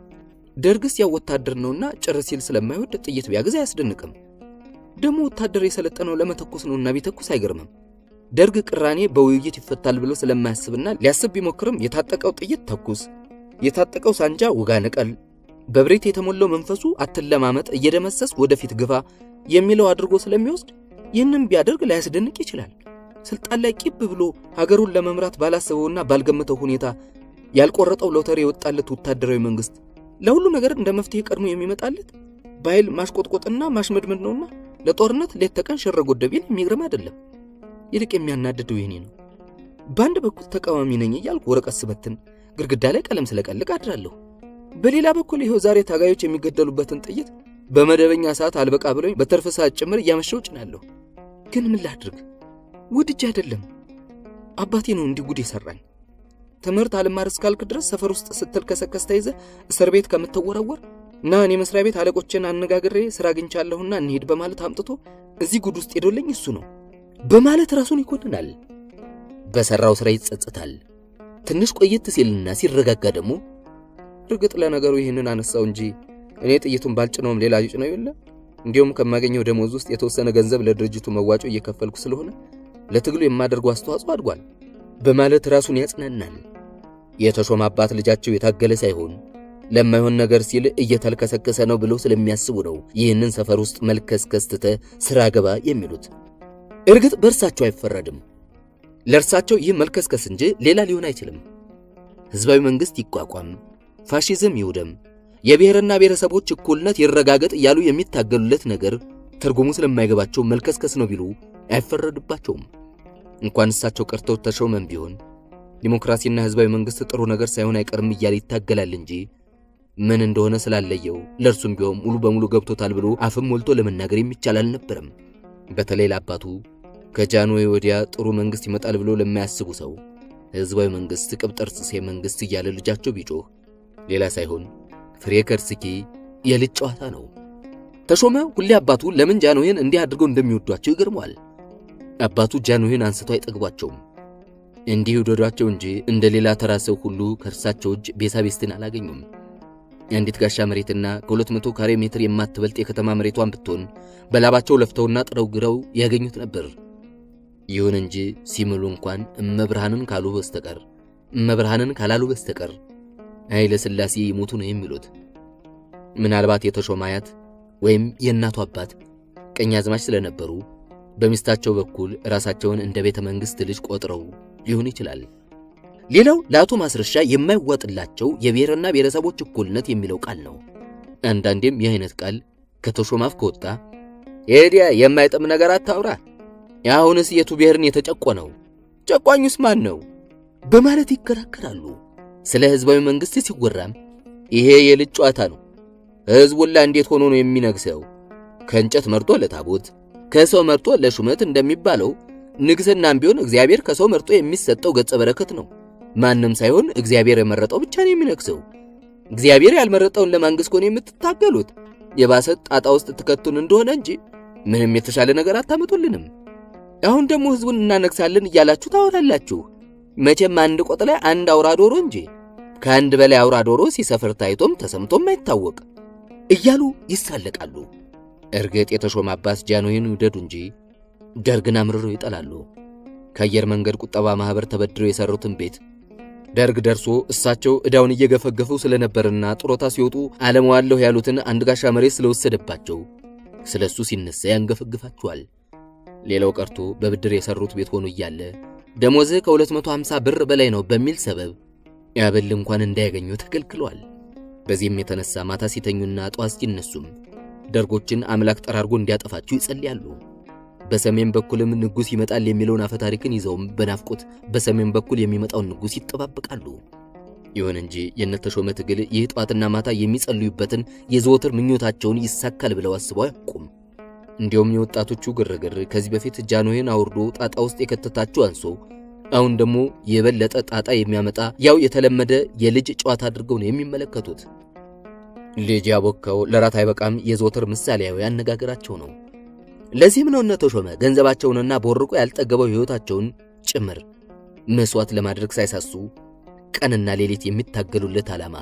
ደርግስ ያው ወታደር ነውና ጭር ሲል ስለማይወድ ጥይት ቢያግዝ አያስደንቅም። ደግሞ ወታደር የሰለጠነው ለመተኮስ ነውና ቢተኩስ አይገርምም። ደርግ ቅራኔ በውይይት ይፈታል ብሎ ስለማያስብና ሊያስብ ቢሞክርም የታጠቀው ጥይት ተኩስ፣ የታጠቀው ሳንጃ ውጋ ንቀል፣ በብሬት የተሞላው መንፈሱ አትለማመጥ፣ እየደመሰስ ወደፊት ግፋ የሚለው አድርጎ ስለሚወስድ ይህንም ቢያደርግ ላያስደንቅ ይችላል። ስልጣን ላይ ቂብ ብሎ ሀገሩን ለመምራት ባላሰበውና ባልገመተው ሁኔታ ያልቆረጠው ሎተሪ የወጣለት ወታደራዊ መንግስት ለሁሉ ነገር እንደ መፍትሄ ቀድሞ የሚመጣለት በኃይል ማሽቆጥቆጥና ማሽመድመድ ነውና ለጦርነት ሌት ተቀን ሸረ ጎደቤን የሚግርም አይደለም። ይልቅ የሚያናድደው ይህኔ ነው። በአንድ በኩል ተቃዋሚ ነኝ እያልኩ ወረቀት ስበትን፣ ግድግዳ ላይ ቀለም ስለቀልቅ አድራለሁ። በሌላ በኩል ይኸው ዛሬ ታጋዮች የሚገደሉበትን ጥይት በመደበኛ ሰዓት አልበቃ ብሎኝ በተርፍ ሰዓት ጭምር እያመሸው ጭናለሁ። ግን ምን ላድርግ? ውድጅ አይደለም አባቴ ነው እንዲህ ጉድ የሰራኝ። ትምህርት አልማር እስካልክ ድረስ ሰፈር ውስጥ ስትልከሰከስ ተይዘ እስር ቤት ከምትወረወር እና እኔ መስሪያ ቤት አለቆችን አነጋግሬ ስራ አግኝቻለሁና እንሄድ በማለት አምጥቶ እዚህ ጉድ ውስጥ ሄዶልኝ እሱ ነው በማለት ራሱን ይኮንናል። በሰራው ስራ ይጸጽታል። ትንሽ ቆየት ሲልና ሲረጋጋ ደግሞ እርግጥ ለነገሩ ይህንን አነሳው እንጂ እኔ ጥይቱን ባልጭነውም ሌላ ነው የለ እንዲሁም ከማገኘው ደሞዝ ውስጥ የተወሰነ ገንዘብ ለድርጅቱ መዋጮ እየከፈልኩ ስለሆነ ለትግሉ የማደርገው አስተዋጽኦ አድጓል በማለት ራሱን ያጽናናል። የተሾመ አባት ልጃቸው የታገለ ሳይሆን ለማይሆን ነገር ሲል እየተልከሰከሰ ነው ብለው ስለሚያስቡ ነው ይህንን ሰፈር ውስጥ መልከስከስ ትተህ ስራ ገባ የሚሉት። እርግጥ በእርሳቸው አይፈረድም። ለእርሳቸው ይህ መልከስከስ እንጂ ሌላ ሊሆን አይችልም። ህዝባዊ መንግስት ይቋቋም፣ ፋሺዝም ይውደም፣ የብሔርና ብሔረሰቦች እኩልነት ይረጋገጥ እያሉ የሚታገሉለት ነገር ትርጉሙ ስለማይገባቸው መልከስከስ ነው ቢሉ አይፈረድባቸውም። እንኳን እሳቸው ቀርተው ተሾመም ቢሆን ዲሞክራሲና ህዝባዊ መንግስት ጥሩ ነገር ሳይሆን አይቀርም እያለ ይታገላል እንጂ ምን እንደሆነ ስላለየው ለእርሱም ቢሆን ሙሉ በሙሉ ገብቶታል ብሎ አፍም ሞልቶ ለመናገር የሚቻል አልነበረም። በተለይ ለአባቱ ከጃንሆይ ወዲያ ጥሩ መንግስት ይመጣል ብሎ ለማያስቡ ሰው ህዝባዊ መንግስት ቅብጠርጽሴ መንግስት እያለ ልጃቸው ቢጮህ ሌላ ሳይሆን ፍሬ ከርስኪ የልጅ ጨዋታ ነው። ተሾመ ሁሌ አባቱ ለምን ጃንሆይን እንዲህ አድርገው እንደሚወዷቸው ይገርመዋል። አባቱ ጃንሆይን አንስተው አይጠግቧቸውም። እንዲህ ይውደዷቸው እንጂ እንደ ሌላ ተራ ሰው ሁሉ ከእርሳቸው እጅ ቤሳቤስትን አላገኙም። የአንዲት ጋሻ መሬትና ከሁለት መቶ ካሬ ሜትር የማትበልጥ የከተማ መሬቷን ብትሆን በላባቸው ለፍተውና ጥረው ግረው ያገኙት ነበር። ይሁን እንጂ ሲምሉ እንኳን እመብርሃንን ካሉ በስተቀር እመብርሃንን ካላሉ በስተቀር ኃይለ ሥላሴ ይሞቱ ነው የሚሉት። ምናልባት የተሾመ አያት ወይም የእናቱ አባት ቀኛዝማች ስለነበሩ በሚስታቸው በኩል ራሳቸውን እንደ ቤተ መንግሥት ልጅ ቆጥረው ሊሆን ይችላል። ሌላው ለአቶ ማስረሻ የማይዋጥላቸው የብሔርና ብሔረሰቦች እኩልነት የሚለው ቃል ነው። አንዳንዴም ይህ አይነት ቃል ከተሾመ አፍ ከወጣ ኤዲያ የማይጥም ነገር አታውራ፣ አሁንስ የቱ ብሔርን የተጨቆነው ጨቋኙስ ማን ነው በማለት ይከራከራሉ። ስለ ሕዝባዊ መንግሥት ሲወራም ይሄ የልጅ ጨዋታ ነው፣ ሕዝቡላ እንዴት ሆኖ ነው የሚነግሰው ከእንጨት መርጦ ለታቦት ከሰው መርጦ ለሹመት እንደሚባለው ንግስናም ቢሆን እግዚአብሔር ከሰው መርጦ የሚሰጠው ገጸ በረከት ነው። ማንም ሳይሆን እግዚአብሔር የመረጠው ብቻ ነው የሚነግሰው። እግዚአብሔር ያልመረጠውን ለማንገስ ከሆነ የምትታገሉት የባሰ ጣጣ ውስጥ ትከቱን እንደሆነ እንጂ ምንም የተሻለ ነገር አታመጡልንም። አሁን ደግሞ ህዝቡን እናነግሳለን እያላችሁ ታወራላችሁ። መቼም አንድ ቆጥ ላይ አንድ አውራ ዶሮ እንጂ ከአንድ በላይ አውራ ዶሮ ሲሰፍር ታይቶም ተሰምቶም አይታወቅ እያሉ ይሳለቃሉ። እርግጥ የተሾመ አባት ጃንሆይን ይውደዱ እንጂ ደርግን አምርረው ይጠላሉ። ከአየር መንገድ ቁጠባ ማህበር ተበድረው የሰሩትን ቤት ደርግ ደርሶ እሳቸው ዕዳውን እየገፈገፉ ስለነበርና ጡረታ ሲወጡ አለመዋለሁ ያሉትን አንድ ጋሻ መሬት ስለወሰደባቸው ስለሱ ሲነሳ ያንገፈግፋቸዋል። ሌላው ቀርቶ በብድር የሰሩት ቤት ሆኖ እያለ ደሞዝህ ከ250 ብር በላይ ነው በሚል ሰበብ ያበል እንኳን እንዳያገኙ ተከልክሏል። በዚህም የተነሳ ማታ ሲተኙና ጠዋት ሲነሱም ደርጎችን አምላክ ጠራርጎ እንዲያጠፋቸው ይጸልያሉ። በሰሜን በኩልም ንጉሥ ይመጣል የሚለውን አፈ ታሪክን ይዘውም በናፍቆት በሰሜን በኩል የሚመጣውን ንጉሥ ይጠባበቃሉ። ይሁን እንጂ የነተሾመ ትግል ይህ ጠዋትና ማታ የሚጸልዩበትን የዘወትር ምኞታቸውን ይሳካል ብለው አስበው አያውቁም። እንዲሁም የወጣቶቹ ግርግር ከዚህ በፊት ጃንሆይን አውርዶ ጣጣ ውስጥ የከተታቸው አንሶ አሁን ደግሞ የበለጠ ጣጣ የሚያመጣ ያው የተለመደ የልጅ ጨዋታ አድርገው ነው የሚመለከቱት። ልጅ ያቦካው ለራት አይበቃም የዘወትር ምሳሌያዊ አነጋገራቸው ነው። ለዚህም ነው እነ ተሾመ ገንዘባቸውንና ቦርቆ ያልጠገበው ሕይወታቸውን ጭምር መስዋዕት ለማድረግ ሳይሳሱ ቀንና ሌሊት የሚታገሉለት ዓላማ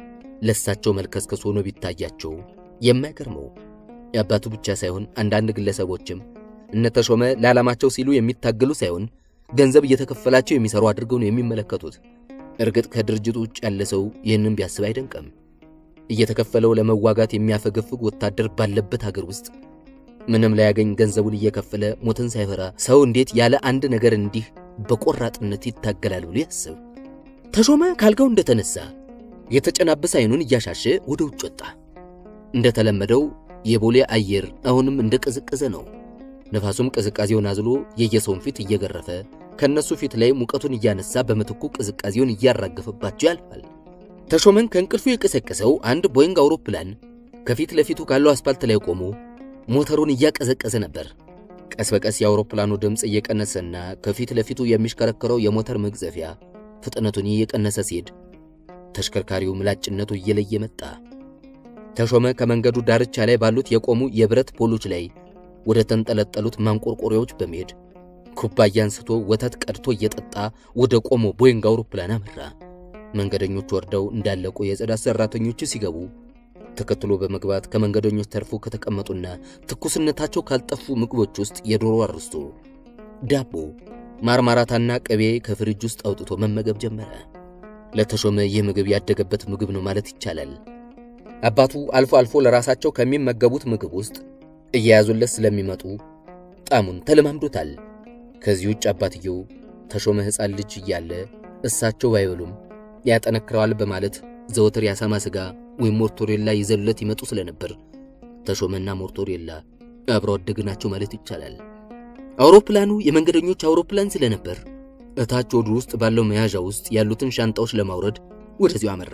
ለሳቸው መልከስከስ ሆኖ ቢታያቸው የማይገርመው የአባቱ ብቻ ሳይሆን አንዳንድ ግለሰቦችም እነ ተሾመ ለዓላማቸው ሲሉ የሚታገሉ ሳይሆን ገንዘብ እየተከፈላቸው የሚሰሩ አድርገው ነው የሚመለከቱት። እርግጥ ከድርጅቱ ውጭ ያለ ሰው ይህንን ቢያስብ አይደንቅም። እየተከፈለው ለመዋጋት የሚያፈገፍግ ወታደር ባለበት ሀገር ውስጥ ምንም ላያገኝ ገንዘቡን እየከፈለ ሞትን ሳይፈራ ሰው እንዴት ያለ አንድ ነገር እንዲህ በቆራጥነት ይታገላል ብሎ ያስብ። ተሾመ ካልጋው እንደተነሳ የተጨናበሰ አይኑን እያሻሸ ወደ ውጭ ወጣ። እንደተለመደው የቦሌ አየር አሁንም እንደቀዘቀዘ ነው። ነፋሱም ቅዝቃዜውን አዝሎ የየሰውን ፊት እየገረፈ ከነሱ ፊት ላይ ሙቀቱን እያነሳ በምትኩ ቅዝቃዜውን እያራገፈባቸው ያልፋል። ተሾመን ከእንቅልፉ የቀሰቀሰው አንድ ቦይንግ አውሮፕላን ከፊት ለፊቱ ካለው አስፓልት ላይ ቆሞ ሞተሩን እያቀዘቀዘ ነበር። ቀስ በቀስ የአውሮፕላኑ ድምፅ እየቀነሰና ከፊት ለፊቱ የሚሽከረከረው የሞተር መግዘፊያ ፍጥነቱን እየቀነሰ ሲሄድ ተሽከርካሪው ምላጭነቱ እየለየ መጣ። ተሾመ ከመንገዱ ዳርቻ ላይ ባሉት የቆሙ የብረት ፖሎች ላይ ወደ ተንጠለጠሉት ማንቆርቆሪያዎች በመሄድ ኩባያ አንስቶ ወተት ቀድቶ እየጠጣ ወደ ቆሞ ቦይንግ አውሮፕላን አመራ። መንገደኞች ወርደው እንዳለቁ የጽዳት ሰራተኞች ሲገቡ ተከትሎ በመግባት ከመንገደኞች ተርፎ ከተቀመጡና ትኩስነታቸው ካልጠፉ ምግቦች ውስጥ የዶሮ አርስቶ፣ ዳቦ፣ ማርማራታና ቅቤ ከፍሪጅ ውስጥ አውጥቶ መመገብ ጀመረ። ለተሾመ ይህ ምግብ ያደገበት ምግብ ነው ማለት ይቻላል። አባቱ አልፎ አልፎ ለራሳቸው ከሚመገቡት ምግብ ውስጥ እየያዙለት ስለሚመጡ ጣሙን ተለማምዶታል። ከዚህ ውጭ አባትየው ተሾመ ሕፃን ልጅ እያለ እሳቸው ባይበሉም ያጠነክረዋል በማለት ዘወትር የአሳማ ሥጋ ወይም ሞርቶሬላ ይዘሉለት ይመጡ ስለነበር ተሾመና ሞርቶሬላ አብረው አደግ ናቸው ማለት ይቻላል። አውሮፕላኑ የመንገደኞች አውሮፕላን ስለነበር እታች ወዱ ውስጥ ባለው መያዣ ውስጥ ያሉትን ሻንጣዎች ለማውረድ ወደዚሁ አመራ።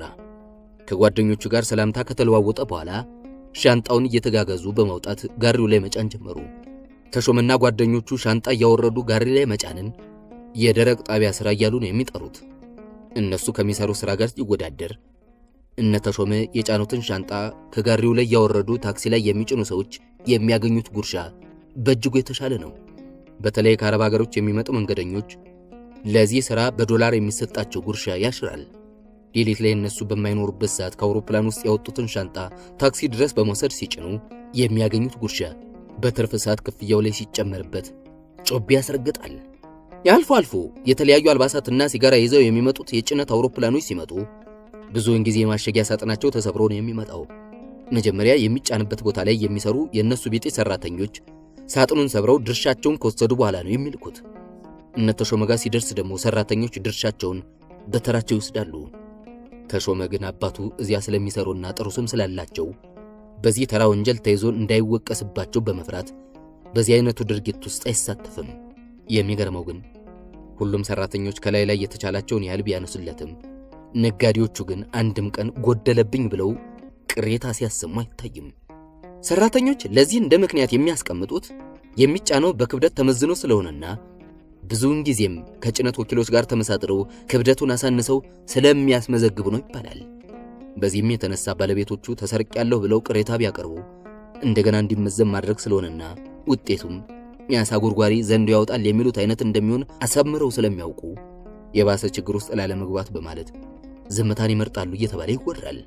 ከጓደኞቹ ጋር ሰላምታ ከተለዋወጠ በኋላ ሻንጣውን እየተጋገዙ በማውጣት ጋሪው ላይ መጫን ጀመሩ። ተሾመና ጓደኞቹ ሻንጣ እያወረዱ ጋሪ ላይ መጫንን የደረቅ ጣቢያ ሥራ እያሉ ነው የሚጠሩት። እነሱ ከሚሰሩ ሥራ ጋር ሲወዳደር እነ ተሾመ የጫኑትን ሻንጣ ከጋሪው ላይ ያወረዱ ታክሲ ላይ የሚጭኑ ሰዎች የሚያገኙት ጉርሻ በእጅጉ የተሻለ ነው። በተለይ ከአረብ ሀገሮች የሚመጡ መንገደኞች ለዚህ ሥራ በዶላር የሚሰጣቸው ጉርሻ ያሽራል። ሌሊት ላይ እነሱ በማይኖሩበት ሰዓት ከአውሮፕላን ውስጥ ያወጡትን ሻንጣ ታክሲ ድረስ በመውሰድ ሲጭኑ የሚያገኙት ጉርሻ በትርፍ ሰዓት ክፍያው ላይ ሲጨመርበት ጮቤ ያስረግጣል። የአልፎ አልፎ የተለያዩ አልባሳትና ሲጋራ ይዘው የሚመጡት የጭነት አውሮፕላኖች ሲመጡ ብዙውን ጊዜ የማሸጊያ ሳጥናቸው ተሰብሮ ነው የሚመጣው። መጀመሪያ የሚጫንበት ቦታ ላይ የሚሰሩ የእነሱ ቤጤ ሰራተኞች ሳጥኑን ሰብረው ድርሻቸውን ከወሰዱ በኋላ ነው የሚልኩት። እነ ተሾመ ጋር ሲደርስ ደግሞ ሰራተኞች ድርሻቸውን በተራቸው ይወስዳሉ። ተሾመ ግን አባቱ እዚያ ስለሚሰሩና ጥሩ ስም ስላላቸው በዚህ ተራ ወንጀል ተይዞ እንዳይወቀስባቸው በመፍራት በዚህ አይነቱ ድርጊት ውስጥ አይሳተፍም። የሚገርመው ግን ሁሉም ሰራተኞች ከላይ ላይ የተቻላቸውን ያህል ቢያነሱለትም ነጋዴዎቹ ግን አንድም ቀን ጎደለብኝ ብለው ቅሬታ ሲያሰሙ አይታይም። ሰራተኞች ለዚህ እንደ ምክንያት የሚያስቀምጡት የሚጫነው በክብደት ተመዝኖ ስለሆነና ብዙውን ጊዜም ከጭነት ወኪሎች ጋር ተመሳጥረው ክብደቱን አሳንሰው ስለሚያስመዘግቡ ነው ይባላል። በዚህም የተነሳ ባለቤቶቹ ተሰርቄያለሁ ብለው ቅሬታ ቢያቀርቡ እንደገና እንዲመዘን ማድረግ ስለሆነና ውጤቱም የአሳ ጎርጓሪ ዘንዶ ያወጣል የሚሉት አይነት እንደሚሆን አሳምረው ስለሚያውቁ የባሰ ችግር ውስጥ ላለመግባት በማለት ዝምታን ይመርጣሉ እየተባለ ይወራል።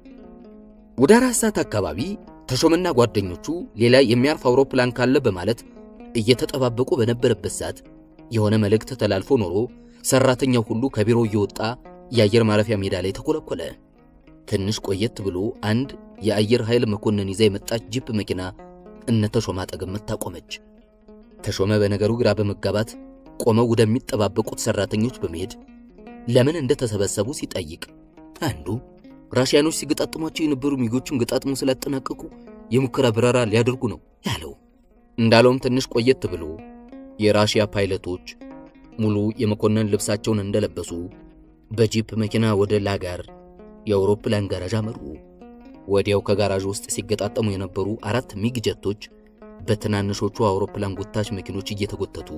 ወደ አራት ሰዓት አካባቢ ተሾመና ጓደኞቹ ሌላ የሚያርፍ አውሮፕላን ካለ በማለት እየተጠባበቁ በነበረበት ሰዓት የሆነ መልእክት ተላልፎ ኖሮ ሰራተኛው ሁሉ ከቢሮ እየወጣ የአየር ማረፊያ ሜዳ ላይ ተኮለኮለ። ትንሽ ቆየት ብሎ አንድ የአየር ኃይል መኮንን ይዛ የመጣች ጂፕ መኪና እነ ተሾመ አጠገብ መታ ቆመች። ተሾመ በነገሩ ግራ በመጋባት ቆመው ወደሚጠባበቁት ሰራተኞች በመሄድ ለምን እንደተሰበሰቡ ሲጠይቅ አንዱ ራሽያኖች ሲገጣጥሟቸው የነበሩ ሚጎችን ገጣጥሞ ስላጠናቀቁ የሙከራ በረራ ሊያደርጉ ነው ያለው። እንዳለውም ትንሽ ቆየት ብሎ የራሽያ ፓይለቶች ሙሉ የመኮንን ልብሳቸውን እንደለበሱ በጂፕ መኪና ወደ ላጋር የአውሮፕላን ጋራዥ አመሩ። ወዲያው ከጋራዥ ውስጥ ሲገጣጠሙ የነበሩ አራት ሚግ ጀቶች በትናንሾቹ አውሮፕላን ጎታች መኪኖች እየተጎተቱ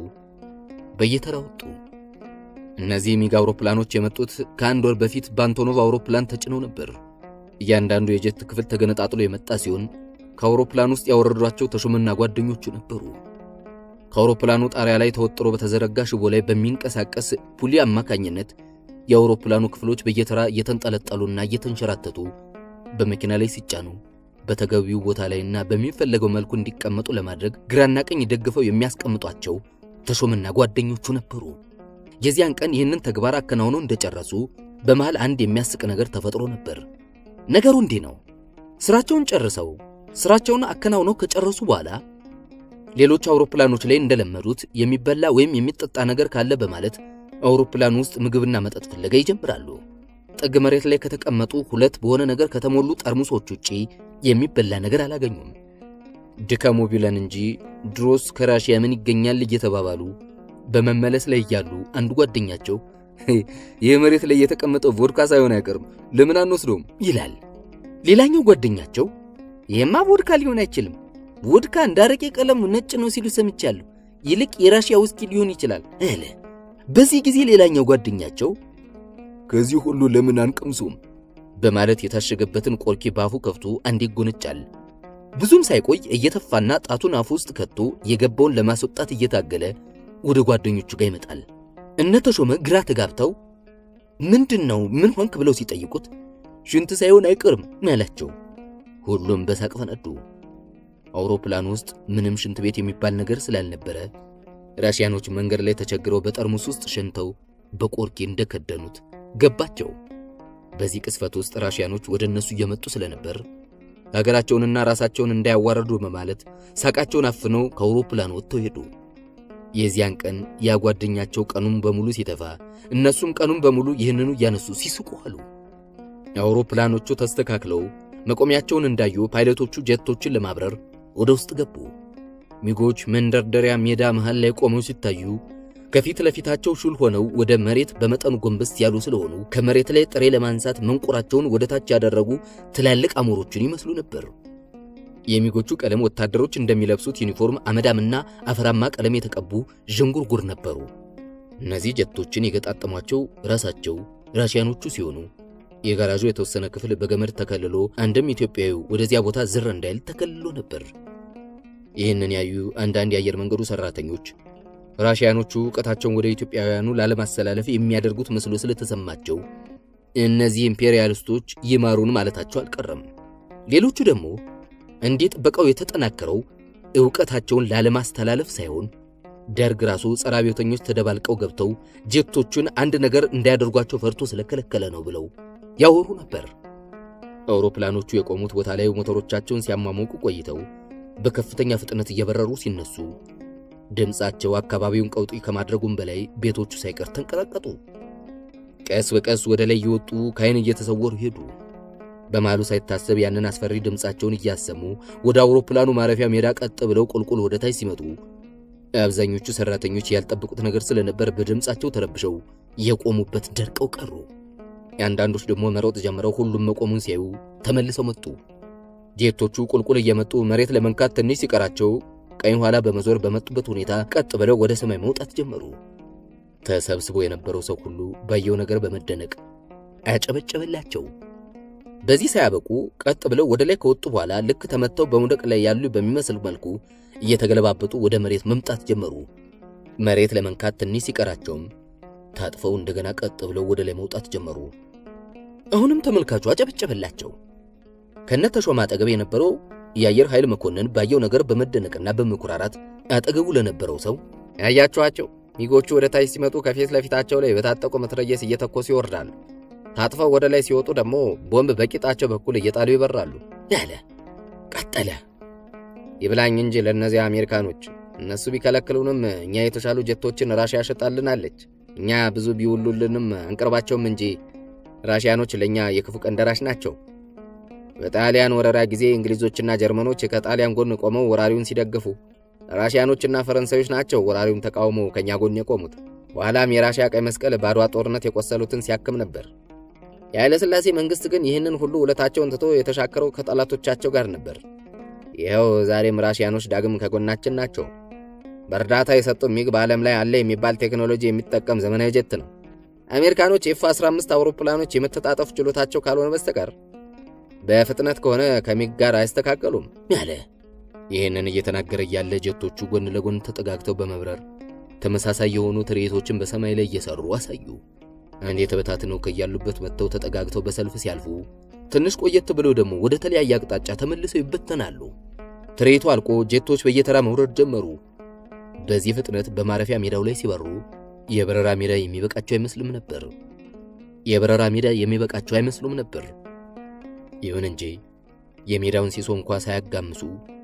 በየተራ ወጡ። እነዚህ ሚግ አውሮፕላኖች የመጡት ከአንድ ወር በፊት በአንቶኖቭ አውሮፕላን ተጭነው ነበር። እያንዳንዱ የጀት ክፍል ተገነጣጥሎ የመጣ ሲሆን ከአውሮፕላን ውስጥ ያወረዷቸው ተሾመና ጓደኞቹ ነበሩ። ከአውሮፕላኑ ጣሪያ ላይ ተወጥሮ በተዘረጋ ሽቦ ላይ በሚንቀሳቀስ ፑሊ አማካኝነት የአውሮፕላኑ ክፍሎች በየተራ እየተንጠለጠሉና እየተንሸራተቱ በመኪና ላይ ሲጫኑ በተገቢው ቦታ ላይና በሚፈለገው መልኩ እንዲቀመጡ ለማድረግ ግራና ቀኝ ደግፈው የሚያስቀምጧቸው ተሾመና ጓደኞቹ ነበሩ። የዚያን ቀን ይህንን ተግባር አከናውነው እንደጨረሱ በመሃል አንድ የሚያስቅ ነገር ተፈጥሮ ነበር። ነገሩ እንዲህ ነው። ስራቸውን ጨርሰው ስራቸውን አከናውነው ከጨረሱ በኋላ ሌሎች አውሮፕላኖች ላይ እንደለመዱት የሚበላ ወይም የሚጠጣ ነገር ካለ በማለት አውሮፕላን ውስጥ ምግብና መጠጥ ፍለጋ ይጀምራሉ። ጥግ መሬት ላይ ከተቀመጡ ሁለት በሆነ ነገር ከተሞሉ ጠርሙሶች ውጪ የሚበላ ነገር አላገኙም። ድካሙ ቢለን እንጂ ድሮስ ከራሽያ ምን ይገኛል እየተባባሉ በመመለስ ላይ እያሉ አንዱ ጓደኛቸው ይህ መሬት ላይ የተቀመጠው ቮድካ ሳይሆን አይቀርም ለምን አንወስደውም ይላል። ሌላኛው ጓደኛቸው ይሄማ ቮድካ ሊሆን አይችልም፣ ቮድካ እንደ አረቄ ቀለሙ ነጭ ነው ሲሉ ሰምቻለሁ፣ ይልቅ የራሽያ ውስኪ ሊሆን ይችላል አለ። በዚህ ጊዜ ሌላኛው ጓደኛቸው ከዚህ ሁሉ ለምን አንቀምሱም በማለት የታሸገበትን ቆርኪ ባፉ ከፍቶ አንዴ ይጎነጫል። ብዙም ሳይቆይ እየተፋና ጣቱን አፉ ውስጥ ከቶ የገባውን ለማስወጣት እየታገለ ወደ ጓደኞቹ ጋር ይመጣል። እነ ተሾመ ግራ ተጋብተው ምንድን ነው ምን ሆንክ ብለው ሲጠይቁት ሽንት ሳይሆን አይቀርም ያላቸው። ሁሉም በሳቅ ፈነዱ። አውሮፕላን ውስጥ ምንም ሽንት ቤት የሚባል ነገር ስላልነበረ ራሽያኖች መንገድ ላይ ተቸግረው በጠርሙስ ውስጥ ሸንተው በቆርኪ እንደከደኑት ገባቸው። በዚህ ቅስፈት ውስጥ ራሽያኖች ወደ እነሱ እየመጡ ስለነበር ሀገራቸውንና ራሳቸውን እንዳያዋረዱ በማለት ሳቃቸውን አፍነው ከአውሮፕላን ወጥተው ሄዱ። የዚያን ቀን ያ ጓደኛቸው ቀኑን በሙሉ ሲተፋ፣ እነሱም ቀኑን በሙሉ ይህንኑ እያነሱ ሲስቁ አሉ። አውሮፕላኖቹ ተስተካክለው መቆሚያቸውን እንዳዩ ፓይለቶቹ ጀቶችን ለማብረር ወደ ውስጥ ገቡ። ሚጎች መንደርደሪያ ሜዳ መሃል ላይ ቆመው ሲታዩ ከፊት ለፊታቸው ሹል ሆነው ወደ መሬት በመጠኑ ጎንበስ ያሉ ስለሆኑ ከመሬት ላይ ጥሬ ለማንሳት መንቆራቸውን ወደ ታች ያደረጉ ትላልቅ አሞሮችን ይመስሉ ነበር። የሚጎቹ ቀለም ወታደሮች እንደሚለብሱት ዩኒፎርም አመዳምና አፈራማ ቀለም የተቀቡ ዥንጉርጉር ነበሩ። እነዚህ ጀቶችን የገጣጠሟቸው ራሳቸው ራሽያኖቹ ሲሆኑ የጋራዡ የተወሰነ ክፍል በገመድ ተከልሎ አንድም ኢትዮጵያዊ ወደዚያ ቦታ ዝር እንዳይል ተከልሎ ነበር። ይህንን ያዩ አንዳንድ የአየር መንገዱ ሰራተኞች ራሽያኖቹ እውቀታቸውን ወደ ኢትዮጵያውያኑ ላለማስተላለፍ የሚያደርጉት መስሎ ስለተሰማቸው እነዚህ ኢምፔሪያሊስቶች ይማሩን ማለታቸው አልቀረም። ሌሎቹ ደግሞ እንዲህ ጥበቃው የተጠናከረው ዕውቀታቸውን ላለማስተላለፍ ሳይሆን ደርግ ራሱ ጸረ አብዮተኞች ተደባልቀው ገብተው ጀቶቹን አንድ ነገር እንዳያደርጓቸው ፈርቶ ስለከለከለ ነው ብለው ያወሩ ነበር። አውሮፕላኖቹ የቆሙት ቦታ ላይ ሞተሮቻቸውን ሲያሟሙቁ ቆይተው በከፍተኛ ፍጥነት እየበረሩ ሲነሱ ድምፃቸው አካባቢውን ቀውጢ ከማድረጉም በላይ ቤቶቹ ሳይቀር ተንቀጠቀጡ። ቀስ በቀስ ወደ ላይ እየወጡ ከዓይን እየተሰወሩ ሄዱ። በመሃሉ ሳይታሰብ ያንን አስፈሪ ድምፃቸውን እያሰሙ ወደ አውሮፕላኑ ማረፊያ ሜዳ ቀጥ ብለው ቁልቁል ወደ ታች ሲመጡ አብዛኞቹ ሰራተኞች ያልጠበቁት ነገር ስለነበር በድምፃቸው ተረብሸው የቆሙበት ደርቀው ቀሩ። የአንዳንዶች ደግሞ መሮጥ ጀምረው ሁሉም መቆሙን ሲያዩ ተመልሰው መጡ። ጄቶቹ ቁልቁል እየመጡ መሬት ለመንካት ትንሽ ሲቀራቸው ቀኝ ኋላ በመዞር በመጡበት ሁኔታ ቀጥ ብለው ወደ ሰማይ መውጣት ጀመሩ። ተሰብስቦ የነበረው ሰው ሁሉ ባየው ነገር በመደነቅ አያጨበጨበላቸው። በዚህ ሳያበቁ ቀጥ ብለው ወደ ላይ ከወጡ በኋላ ልክ ተመተው በመውደቅ ላይ ያሉ በሚመስል መልኩ እየተገለባበጡ ወደ መሬት መምጣት ጀመሩ። መሬት ለመንካት ትንሽ ሲቀራቸውም ታጥፈው እንደገና ቀጥ ብለው ወደ ላይ መውጣት ጀመሩ። አሁንም ተመልካቹ አጨበጨበላቸው። ከነ ተሾመ አጠገብ የነበረው የአየር ኃይል መኮንን ባየው ነገር በመደነቅና በመኩራራት አጠገቡ ለነበረው ሰው ያያችኋቸው ሚጎቹ ወደ ታች ሲመጡ ከፊት ለፊታቸው ላይ በታጠቁ መትረየስ እየተኮሱ ይወርዳሉ። ታጥፈው ወደ ላይ ሲወጡ ደግሞ ቦምብ በቂጣቸው በኩል እየጣሉ ይበራሉ ያለ ቀጠለ። ይብላኝ እንጂ ለእነዚያ አሜሪካኖች እነሱ ቢከለክሉንም እኛ የተሻሉ ጀቶችን ራሽያ ሸጣልናለች። እኛ ብዙ ቢውሉልንም አንቀርባቸውም እንጂ ራሽያኖች ለእኛ የክፉ ቀን ደራሽ ናቸው። በጣሊያን ወረራ ጊዜ እንግሊዞችና ጀርመኖች ከጣሊያን ጎን ቆመው ወራሪውን ሲደግፉ፣ ራሽያኖችና ፈረንሳዮች ናቸው ወራሪውን ተቃውመው ከእኛ ጎን የቆሙት። በኋላም የራሽያ ቀይ መስቀል በአድዋ ጦርነት የቆሰሉትን ሲያክም ነበር። የኃይለ ሥላሴ መንግሥት ግን ይህንን ሁሉ ውለታቸውን ትቶ የተሻከረው ከጠላቶቻቸው ጋር ነበር። ይኸው ዛሬም ራሽያኖች ዳግም ከጎናችን ናቸው። በእርዳታ የሰጡ ሚግ በዓለም ላይ አለ የሚባል ቴክኖሎጂ የሚጠቀም ዘመናዊ ጀት ነው። አሜሪካኖች ኤፍ 15 አውሮፕላኖች የመተጣጠፍ ችሎታቸው ካልሆነ በስተቀር በፍጥነት ከሆነ ከሚግ ጋር አይስተካከሉም ያለ። ይህንን እየተናገረ እያለ ጀቶቹ ጎን ለጎን ተጠጋግተው በመብረር ተመሳሳይ የሆኑ ትርኢቶችን በሰማይ ላይ እየሰሩ አሳዩ። አንድ የተበታትነው ከያሉበት መጥተው ተጠጋግተው በሰልፍ ሲያልፉ፣ ትንሽ ቆየት ብለው ደግሞ ወደ ተለያየ አቅጣጫ ተመልሰው ይበተናሉ። ትርኢቱ አልቆ ጄቶች በየተራ መውረድ ጀመሩ። በዚህ ፍጥነት በማረፊያ ሜዳው ላይ ሲበሩ የበረራ ሜዳ የሚበቃቸው አይመስልም ነበር። የበረራ ሜዳ የሚበቃቸው አይመስሉም ነበር። ይሁን እንጂ የሜዳውን ሲሶ እንኳ ሳያጋምሱ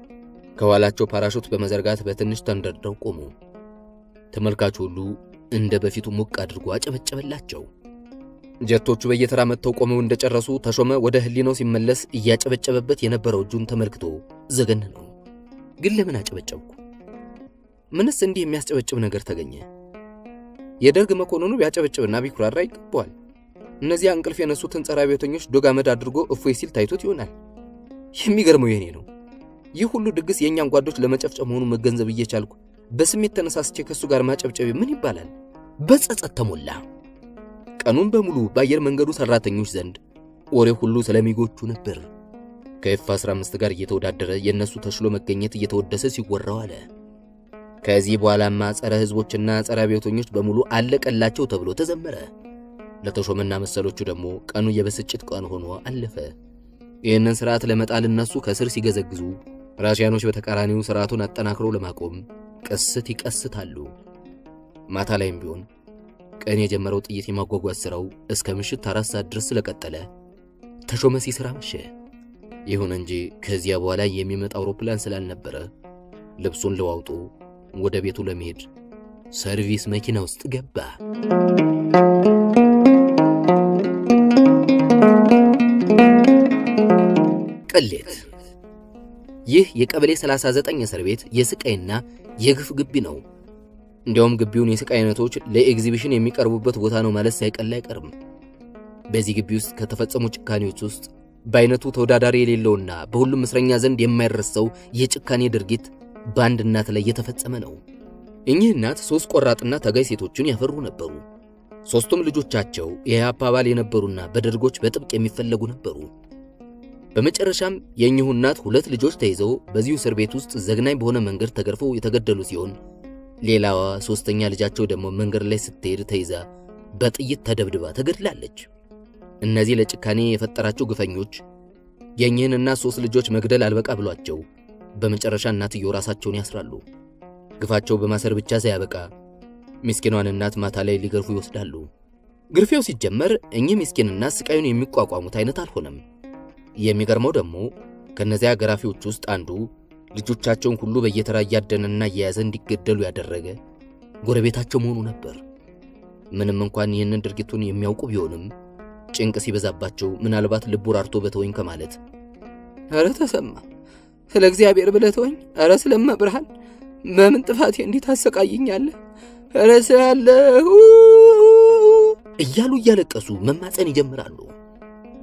ከኋላቸው ፓራሹት በመዘርጋት በትንሽ ተንደርድረው ቆሙ። ተመልካቹ ሁሉ እንደ በፊቱ ሞቅ አድርጎ አጨበጨበላቸው። ጀቶቹ በየተራ መጥተው ቆመው እንደጨረሱ ተሾመ ወደ ህሊናው ሲመለስ እያጨበጨበበት የነበረው እጁን ተመልክቶ ዘገን ነው። ግን ለምን አጨበጨብኩ? ምንስ እንዲህ የሚያስጨበጭብ ነገር ተገኘ? የደርግ መኮንኑ ቢያጨበጭብና ቢኩራራ ይገባዋል። እነዚያ እንቅልፍ የነሱትን ጸረ አብዮተኞች ዶግ አመድ አድርጎ እፎይ ሲል ታይቶት ይሆናል። የሚገርመው የኔ ነው። ይህ ሁሉ ድግስ የእኛን ጓዶች ለመጨፍጨፍ መሆኑን መገንዘብ እየቻልኩ በስሜት ተነሳስቼ ከእሱ ጋር ማጨብጨቤ ምን ይባላል? በጸጸት ተሞላ። ቀኑን በሙሉ በአየር መንገዱ ሰራተኞች ዘንድ ወሬ ሁሉ ስለሚጎቹ ነበር። ከኤፍ 15 ጋር እየተወዳደረ የእነሱ ተሽሎ መገኘት እየተወደሰ ሲወራው አለ። ከዚህ በኋላማ ጸረ ህዝቦችና ጸረ አብዮተኞች በሙሉ አለቀላቸው ተብሎ ተዘመረ። ለተሾመና መሰሎቹ ደግሞ ቀኑ የብስጭት ቀን ሆኖ አለፈ። ይህንን ስርዓት ለመጣል እነሱ ከስር ሲገዘግዙ፣ ራሽያኖች በተቃራኒው ስርዓቱን አጠናክረው ለማቆም ቅስት ይቀስታሉ። ማታ ላይም ቢሆን ቀን የጀመረው ጥይት የማጓጓዝ ስራው እስከ ምሽት አራት ሰዓት ድረስ ስለቀጠለ ተሾመ ሲሰራ መሸ። ይሁን እንጂ ከዚያ በኋላ የሚመጣ አውሮፕላን ስላልነበረ ልብሱን ለዋውጦ ወደ ቤቱ ለመሄድ ሰርቪስ መኪና ውስጥ ገባ። ቅሌት። ይህ የቀበሌ 39 እስር ቤት የስቃይና የግፍ ግቢ ነው። እንዲያውም ግቢውን የስቃይ አይነቶች ለኤግዚቢሽን የሚቀርቡበት ቦታ ነው ማለት ሳይቀል አይቀርም። በዚህ ግቢ ውስጥ ከተፈጸሙ ጭካኔዎች ውስጥ በአይነቱ ተወዳዳሪ የሌለውና በሁሉም እስረኛ ዘንድ የማይረሳው የጭካኔ ድርጊት በአንድ እናት ላይ የተፈጸመ ነው። እኚህ እናት ሦስት ቆራጥና ታጋይ ሴቶችን ያፈሩ ነበሩ። ሦስቱም ልጆቻቸው የኢህአፓ አባል የነበሩና በደርጎች በጥብቅ የሚፈለጉ ነበሩ። በመጨረሻም የእኚሁ እናት ሁለት ልጆች ተይዘው በዚሁ እስር ቤት ውስጥ ዘግናኝ በሆነ መንገድ ተገርፈው የተገደሉ ሲሆን ሌላዋ ሦስተኛ ልጃቸው ደግሞ መንገድ ላይ ስትሄድ ተይዛ በጥይት ተደብድባ ተገድላለች። እነዚህ ለጭካኔ የፈጠራቸው ግፈኞች የእኚህን እናት ሦስት ልጆች መግደል አልበቃ ብሏቸው በመጨረሻ እናትየው ራሳቸውን ያስራሉ። ግፋቸው በማሰር ብቻ ሳያበቃ ምስኪኗን እናት ማታ ላይ ሊገርፉ ይወስዳሉ። ግርፊያው ሲጀመር እኚህ ምስኪን እናት ስቃዩን የሚቋቋሙት አይነት አልሆነም። የሚገርመው ደግሞ ከነዚያ ገራፊዎች ውስጥ አንዱ ልጆቻቸውን ሁሉ በየተራ እያደነና እየያዘ እንዲገደሉ ያደረገ ጎረቤታቸው መሆኑ ነበር። ምንም እንኳን ይህንን ድርጊቱን የሚያውቁ ቢሆንም ጭንቅ ሲበዛባቸው ምናልባት ልቡ ራርቶ በተወኝ ከማለት ኧረ ተሰማ ስለ እግዚአብሔር ብለህ ተወኝ፣ ኧረ ስለመብርሃን በምን ጥፋቴ እንዲህ ታሰቃይኛለህ? ኧረ ስላለሁ እያሉ እያለቀሱ መማፀን ይጀምራሉ።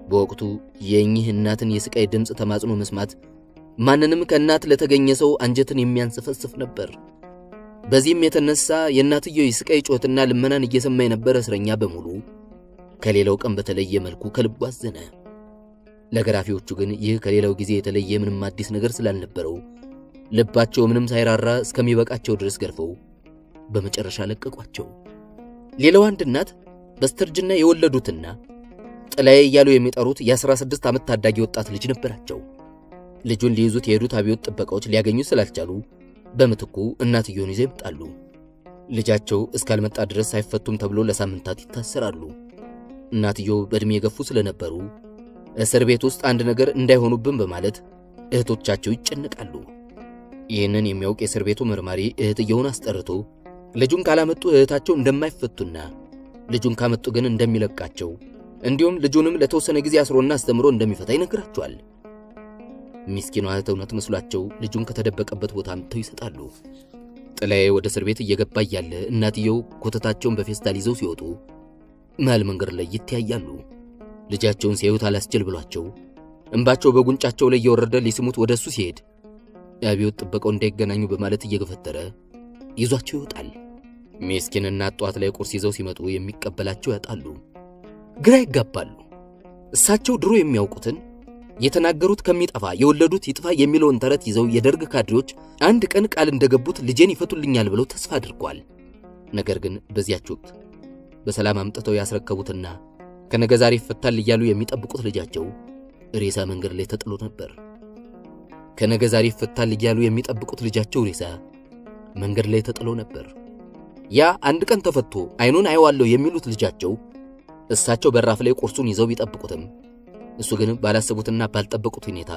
በወቅቱ የእኚህ እናትን የስቃይ ድምፅ ተማጽኖ መስማት ማንንም ከእናት ለተገኘ ሰው አንጀትን የሚያንሰፈስፍ ነበር። በዚህም የተነሳ የእናትየው የስቃይ ጮትና ልመናን እየሰማ የነበረ እስረኛ በሙሉ ከሌላው ቀን በተለየ መልኩ ከልቡ አዘነ። ለገራፊዎቹ ግን ይህ ከሌላው ጊዜ የተለየ ምንም አዲስ ነገር ስላልነበረው ልባቸው ምንም ሳይራራ እስከሚበቃቸው ድረስ ገርፈው በመጨረሻ ለቀቋቸው። ሌላው አንድ እናት በስተርጅና የወለዱትና ጥላዬ እያሉ የሚጠሩት የ16 ዓመት ታዳጊ ወጣት ልጅ ነበራቸው። ልጁን ሊይዙት የሄዱት አብዮት ጥበቃዎች ሊያገኙ ስላልቻሉ በምትኩ እናትየውን ይዘው ይመጣሉ። ልጃቸው እስካልመጣ ድረስ አይፈቱም ተብሎ ለሳምንታት ይታሰራሉ። እናትየው በዕድሜ የገፉ ስለነበሩ እስር ቤት ውስጥ አንድ ነገር እንዳይሆኑብን በማለት እህቶቻቸው ይጨነቃሉ። ይህንን የሚያውቅ የእስር ቤቱ መርማሪ እህትየውን አስጠርቶ ልጁን ካላመጡ እህታቸው እንደማይፈቱና ልጁን ካመጡ ግን እንደሚለቃቸው እንዲሁም ልጁንም ለተወሰነ ጊዜ አስሮና አስተምሮ እንደሚፈታ ይነግራቸዋል። ሚስኪኗ እህት እውነት መስሏቸው ልጁን ከተደበቀበት ቦታ አምጥተው ይሰጣሉ። ጥላዬ ወደ እስር ቤት እየገባ እያለ እናትየው ኮተታቸውን በፌስታል ይዘው ሲወጡ መሃል መንገድ ላይ ይተያያሉ። ልጃቸውን ሲያዩት አላስችል ብሏቸው እንባቸው በጉንጫቸው ላይ እየወረደ ሊስሙት ወደ እሱ ሲሄድ የአብዮት ጥበቃው እንዳይገናኙ በማለት እየገፈተረ ይዟቸው ይወጣል። ሚስኪን እናት ጧት ላይ ቁርስ ይዘው ሲመጡ የሚቀበላቸው ያጣሉ። ግራ ይጋባሉ። እሳቸው ድሮ የሚያውቁትን የተናገሩት ከሚጠፋ የወለዱት ይጥፋ የሚለውን ተረት ይዘው የደርግ ካድሬዎች አንድ ቀን ቃል እንደገቡት ልጄን ይፈቱልኛል ብለው ተስፋ አድርገዋል። ነገር ግን በዚያች ወቅት በሰላም አምጥተው ያስረከቡትና ከነገ ዛሬ ይፈታል እያሉ የሚጠብቁት ልጃቸው ሬሳ መንገድ ላይ ተጥሎ ነበር። ከነገ ዛሬ ይፈታል እያሉ የሚጠብቁት ልጃቸው ሬሳ መንገድ ላይ ተጥሎ ነበር። ያ አንድ ቀን ተፈቶ አይኑን አየዋለሁ የሚሉት ልጃቸው እሳቸው በራፍ ላይ ቁርሱን ይዘው ቢጠብቁትም እሱ ግን ባላሰቡትና ባልጠበቁት ሁኔታ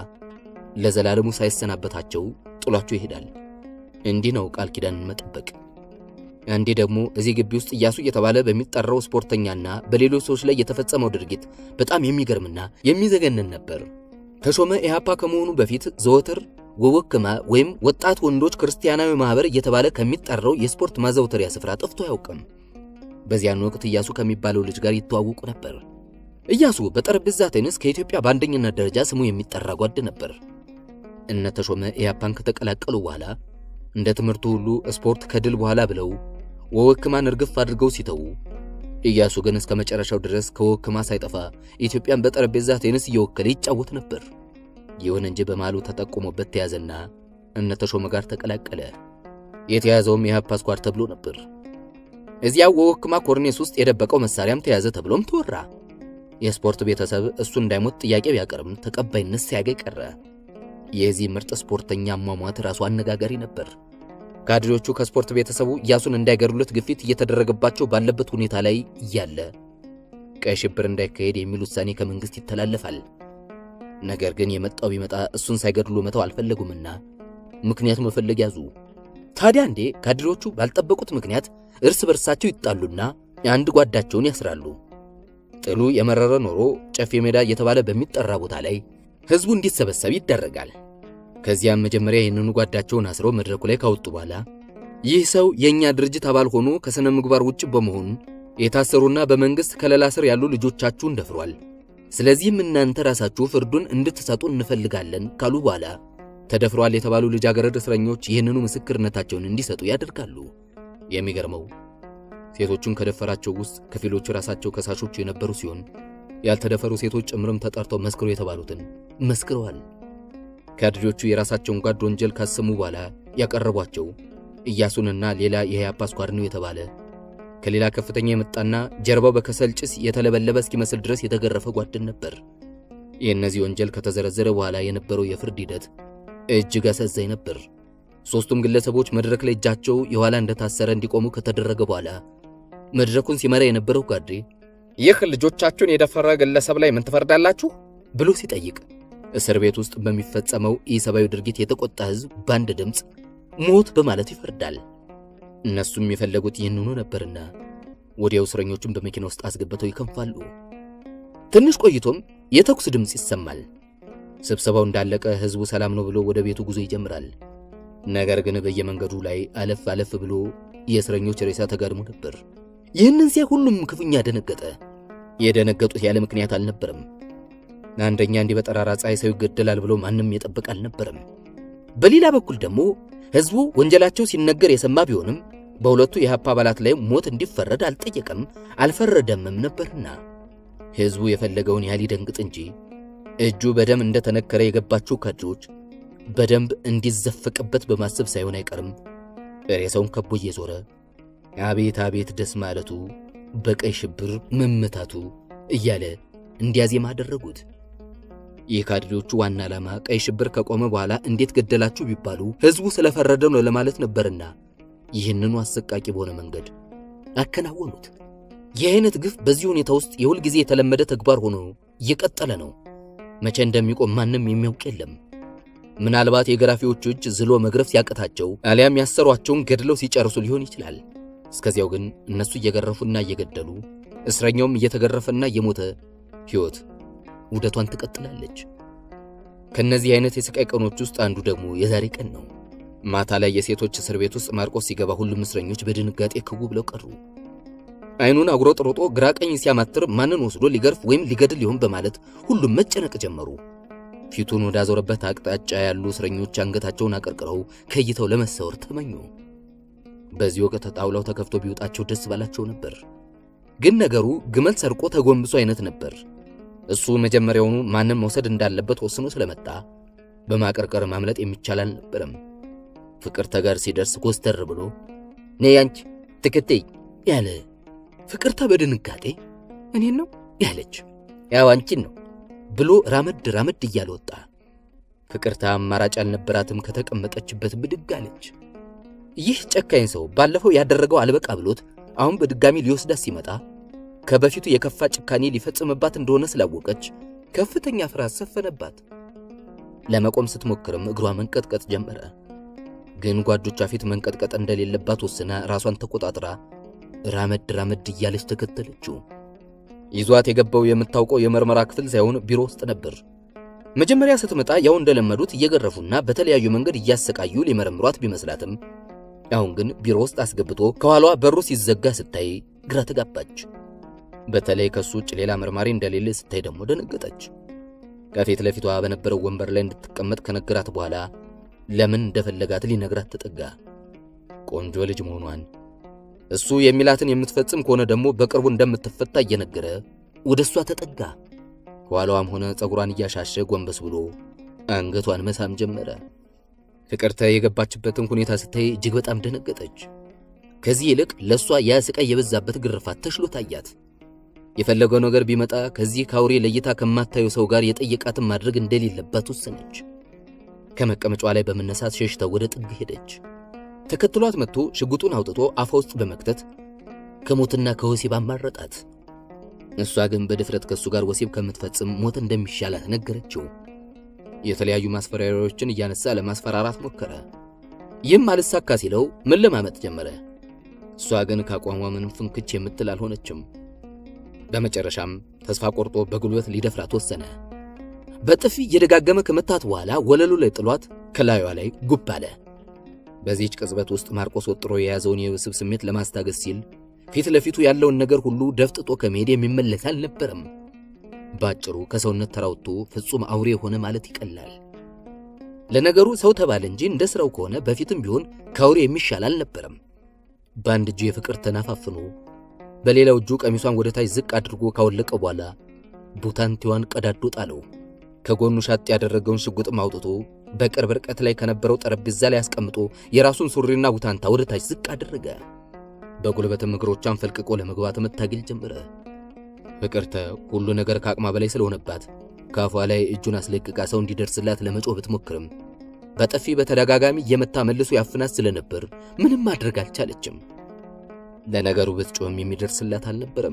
ለዘላለሙ ሳይሰናበታቸው ጥሏቸው ይሄዳል። እንዲህ ነው ቃል ኪዳንን መጠበቅ። አንዴ ደግሞ እዚህ ግቢ ውስጥ እያሱ እየተባለ በሚጠራው ስፖርተኛና በሌሎች ሰዎች ላይ የተፈጸመው ድርጊት በጣም የሚገርምና የሚዘገንን ነበር። ተሾመ ኢህአፓ ከመሆኑ በፊት ዘወትር ወወክማ ወይም ወጣት ወንዶች ክርስቲያናዊ ማህበር እየተባለ ከሚጠራው የስፖርት ማዘውተሪያ ስፍራ ጠፍቶ አያውቅም። በዚያን ወቅት እያሱ ከሚባለው ልጅ ጋር ይተዋወቁ ነበር። እያሱ በጠረጴዛ ቴኒስ ከኢትዮጵያ በአንደኝነት ደረጃ ስሙ የሚጠራ ጓድ ነበር። እነ ተሾመ ኢህአፓን ከተቀላቀሉ በኋላ እንደ ትምህርቱ ሁሉ ስፖርት ከድል በኋላ ብለው ወወክማን እርግፍ አድርገው ሲተዉ፣ እያሱ ግን እስከ መጨረሻው ድረስ ከወክማ ሳይጠፋ ኢትዮጵያን በጠረጴዛ ቴኒስ እየወከለ ይጫወት ነበር። ይሁን እንጂ በማሉ ተጠቁሞበት ተያዘና እነ ተሾመ ጋር ተቀላቀለ። የተያዘውም የኢህአፓ ስኳድ ተብሎ ነበር። እዚያው ወወክማ ኮርኔስ ውስጥ የደበቀው መሳሪያም ተያዘ ተብሎም ተወራ። የስፖርት ቤተሰብ እሱ እንዳይሞት ጥያቄ ቢያቀርብም ተቀባይነት ሳያገኝ ቀረ። የዚህ ምርጥ ስፖርተኛ አሟሟት ራሱ አነጋጋሪ ነበር። ካድሬዎቹ ከስፖርት ቤተሰቡ እያሱን እንዳይገድሉት ግፊት እየተደረገባቸው ባለበት ሁኔታ ላይ እያለ ቀይ ሽብር እንዳይካሄድ የሚል ውሳኔ ከመንግስት ይተላለፋል። ነገር ግን የመጣው ቢመጣ እሱን ሳይገድሉ መተው አልፈለጉምና ምክንያት መፈለግ ያዙ። ታዲያ እንዴ ካድሬዎቹ ባልጠበቁት ምክንያት እርስ በርሳቸው ይጣሉና አንድ ጓዳቸውን ያስራሉ። ጥሉ የመረረ ኖሮ ጨፌ ሜዳ እየተባለ በሚጠራ ቦታ ላይ ህዝቡ እንዲሰበሰብ ይደረጋል። ከዚያም መጀመሪያ ይህንኑ ጓዳቸውን አስረው መድረኩ ላይ ካወጡ በኋላ ይህ ሰው የእኛ ድርጅት አባል ሆኖ ከሥነ ምግባር ውጭ በመሆኑ የታሰሩና በመንግሥት ከለላ ስር ያሉ ልጆቻችሁን ደፍሯል። ስለዚህም እናንተ ራሳችሁ ፍርዱን እንድትሰጡ እንፈልጋለን ካሉ በኋላ ተደፍረዋል የተባሉ ልጃገረድ እስረኞች ይህንኑ ምስክርነታቸውን እንዲሰጡ ያደርጋሉ። የሚገርመው ሴቶቹን ከደፈራቸው ውስጥ ከፊሎቹ ራሳቸው ከሳሾቹ የነበሩ ሲሆን ያልተደፈሩ ሴቶች ጭምርም ተጠርተው መስክሩ የተባሉትን መስክረዋል። ካድሬዎቹ የራሳቸውን ጓድ ወንጀል ካሰሙ በኋላ ያቀረቧቸው ኢያሱንና ሌላ የኢህአፓ ስኳድ ነው የተባለ ከሌላ ከፍተኛ የመጣና ጀርባው በከሰል ጭስ የተለበለበ እስኪመስል ድረስ የተገረፈ ጓድን ነበር። የእነዚህ ወንጀል ከተዘረዘረ በኋላ የነበረው የፍርድ ሂደት እጅግ አሳዛኝ ነበር። ሦስቱም ግለሰቦች መድረክ ላይ እጃቸው የኋላ እንደታሰረ እንዲቆሙ ከተደረገ በኋላ መድረኩን ሲመራ የነበረው ጓዴ ይህ ልጆቻችሁን የደፈረ ግለሰብ ላይ ምን ትፈርዳላችሁ? ብሎ ሲጠይቅ እስር ቤት ውስጥ በሚፈጸመው ኢሰብአዊ ድርጊት የተቆጣ ሕዝብ በአንድ ድምፅ ሞት በማለት ይፈርዳል። እነሱም የፈለጉት ይህንኑ ነበርና ወዲያው እስረኞቹን በመኪና ውስጥ አስገብተው ይከንፋሉ። ትንሽ ቆይቶም የተኩስ ድምፅ ይሰማል። ስብሰባው እንዳለቀ ሕዝቡ ሰላም ነው ብሎ ወደ ቤቱ ጉዞ ይጀምራል። ነገር ግን በየመንገዱ ላይ አለፍ አለፍ ብሎ የእስረኞች ሬሳ ተጋድሞ ነበር። ይህንን ሲያይ ሁሉም ክፉኛ ደነገጠ። የደነገጡት ያለ ምክንያት አልነበረም። አንደኛ እንዲህ በጠራራ ፀሐይ ሰው ይገደላል ብሎ ማንም የጠበቅ አልነበረም። በሌላ በኩል ደግሞ ሕዝቡ ወንጀላቸው ሲነገር የሰማ ቢሆንም በሁለቱ የኢህአፓ አባላት ላይ ሞት እንዲፈረድ አልጠየቀም አልፈረደምም ነበርና ሕዝቡ የፈለገውን ያህል ይደንግጥ እንጂ እጁ በደም እንደተነከረ የገባቸው ካድሬዎች በደንብ እንዲዘፈቅበት በማሰብ ሳይሆን አይቀርም ሬሳውን ከቦ እየዞረ አቤት አቤት ደስ ማለቱ በቀይ ሽብር መመታቱ እያለ እንዲያዜም አደረጉት። የካድሬዎቹ ዋና ዓላማ ቀይ ሽብር ከቆመ በኋላ እንዴት ገደላችሁ ቢባሉ ሕዝቡ ስለፈረደ ነው ለማለት ነበርና ይህንኑ አሰቃቂ በሆነ መንገድ አከናወኑት። ይህ አይነት ግፍ በዚህ ሁኔታ ውስጥ የሁል ጊዜ የተለመደ ተግባር ሆኖ እየቀጠለ ነው። መቼ እንደሚቆም ማንም የሚያውቅ የለም። ምናልባት የገራፊዎቹ እጅ ዝሎ መግረፍ ሲያቅታቸው አሊያም ያሰሯቸውን ገድለው ሲጨርሱ ሊሆን ይችላል። እስከዚያው ግን እነሱ እየገረፉና እየገደሉ እስረኛውም እየተገረፈና እየሞተ ሕይወት ውደቷን ትቀጥላለች። ከነዚህ አይነት የስቃይ ቀኖች ውስጥ አንዱ ደግሞ የዛሬ ቀን ነው። ማታ ላይ የሴቶች እስር ቤት ውስጥ ማርቆስ ሲገባ ሁሉም እስረኞች በድንጋጤ ክው ብለው ቀሩ። አይኑን አጉሮ ጥሮጦ ግራ ቀኝ ሲያማትር ማንን ወስዶ ሊገርፍ ወይም ሊገድል ይሆን በማለት ሁሉም መጨነቅ ጀመሩ። ፊቱን ወዳዞረበት አቅጣጫ ያሉ እስረኞች አንገታቸውን አቀርቅረው ከእይታው ለመሰወር ተመኙ። በዚህ ወቅት ጣውላው ተከፍቶ ቢወጣቸው ደስ ባላቸው ነበር። ግን ነገሩ ግመል ሰርቆ ተጎንብሶ አይነት ነበር። እሱ መጀመሪያውኑ ማንም መውሰድ እንዳለበት ወስኖ ስለመጣ በማቀርቀር ማምለጥ የሚቻል አልነበረም። ፍቅርተ ጋር ሲደርስ ኮስተር ብሎ ነይ አንቺ ትክተይ ያለ ፍቅርተ በድንጋጤ እኔን ነው ያለች ያው አንቺን ነው ብሎ ራመድ ራመድ እያለ ወጣ። ፍቅርተ አማራጭ አልነበራትም። ከተቀመጠችበት ብድግ አለች። ይህ ጨካኝ ሰው ባለፈው ያደረገው አልበቃ ብሎት አሁን በድጋሚ ሊወስዳት ሲመጣ ከበፊቱ የከፋ ጭካኔ ሊፈጽምባት እንደሆነ ስላወቀች ከፍተኛ ፍርሃት ሰፈነባት። ለመቆም ስትሞክርም እግሯ መንቀጥቀጥ ጀመረ። ግን ጓዶቿ ፊት መንቀጥቀጥ እንደሌለባት ወስና ራሷን ተቆጣጥራ ራመድ ራመድ እያለች ተከተለችው። ይዟት የገባው የምታውቀው የምርመራ ክፍል ሳይሆን ቢሮ ውስጥ ነበር። መጀመሪያ ስትመጣ ያው እንደለመዱት እየገረፉና በተለያዩ መንገድ እያሰቃዩ ሊመረምሯት ቢመስላትም አሁን ግን ቢሮ ውስጥ አስገብቶ ከኋላዋ በሩ ሲዘጋ ስታይ ግራ ተጋባች። በተለይ ከሱ ውጭ ሌላ መርማሪ እንደሌለ ስታይ ደግሞ ደነገጠች። ከፊት ለፊቷ በነበረው ወንበር ላይ እንድትቀመጥ ከነገራት በኋላ ለምን እንደፈለጋት ሊነግራት ተጠጋ። ቆንጆ ልጅ መሆኗን እሱ የሚላትን የምትፈጽም ከሆነ ደግሞ በቅርቡ እንደምትፈታ እየነገረ ወደ እሷ ተጠጋ። ከኋላዋም ሆነ ፀጉሯን እያሻሸ ጎንበስ ብሎ አንገቷን መሳም ጀመረ። ፍቅርተ የገባችበትን ሁኔታ ስታይ እጅግ በጣም ደነገጠች። ከዚህ ይልቅ ለእሷ ያ ስቃይ የበዛበት ግርፋት ተሽሎ ታያት። የፈለገው ነገር ቢመጣ ከዚህ ከአውሬ ለይታ ከማታየው ሰው ጋር የጠየቃትን ማድረግ እንደሌለባት ወሰነች። ከመቀመጫዋ ላይ በመነሳት ሸሽተው ወደ ጥግ ሄደች። ተከትሏት መጥቶ ሽጉጡን አውጥቶ አፏ ውስጥ በመክተት ከሞትና ከወሲብ አማረጣት። እሷ ግን በድፍረት ከእሱ ጋር ወሲብ ከምትፈጽም ሞት እንደሚሻላት ነገረችው። የተለያዩ ማስፈራሪያዎችን እያነሳ ለማስፈራራት ሞከረ። ይህም አልሳካ ሲለው መለማመጥ ጀመረ። እሷ ግን ከአቋሟ ምንም ፍንክች የምትል አልሆነችም። በመጨረሻም ተስፋ ቆርጦ በጉልበት ሊደፍራት ወሰነ። በጥፊ እየደጋገመ ከመታት በኋላ ወለሉ ላይ ጥሏት ከላዩዋ ላይ ጉብ አለ። በዚህች ቅጽበት ውስጥ ማርቆስ ወጥሮ የያዘውን የወሲብ ስሜት ለማስታገስ ሲል ፊት ለፊቱ ያለውን ነገር ሁሉ ደፍጥጦ ከመሄድ የሚመለስ አልነበረም። ባጭሩ ከሰውነት ተራውቶ ፍጹም አውሬ የሆነ ማለት ይቀላል። ለነገሩ ሰው ተባለ እንጂ እንደ ስራው ከሆነ በፊትም ቢሆን ከአውሬ የሚሻል አልነበረም። በአንድ እጁ የፍቅር ተናፋፍኖ በሌላው እጁ ቀሚሷን ወደ ታች ዝቅ አድርጎ ካወለቀ በኋላ ቡታንቴዋን ቀዳዶ ጣለው። ከጎኑ ሻጥ ያደረገውን ሽጉጥም አውጥቶ በቅርብ ርቀት ላይ ከነበረው ጠረጴዛ ላይ አስቀምጦ የራሱን ሱሪና ቡታንታ ወደ ታች ዝቅ አደረገ። በጉልበትም እግሮቿን ፈልቅቆ ለመግባት መታገል ጀመረ። ፍቅርተ ሁሉ ነገር ከአቅማ በላይ ስለሆነባት ከአፏ ላይ እጁን አስለቅቃ ሰው እንዲደርስላት ለመጮህ ብትሞክርም በጥፊ በተደጋጋሚ እየመታ መልሶ ያፍናት ስለነበር ምንም ማድረግ አልቻለችም። ለነገሩ ብትጮህም የሚደርስላት አልነበረም።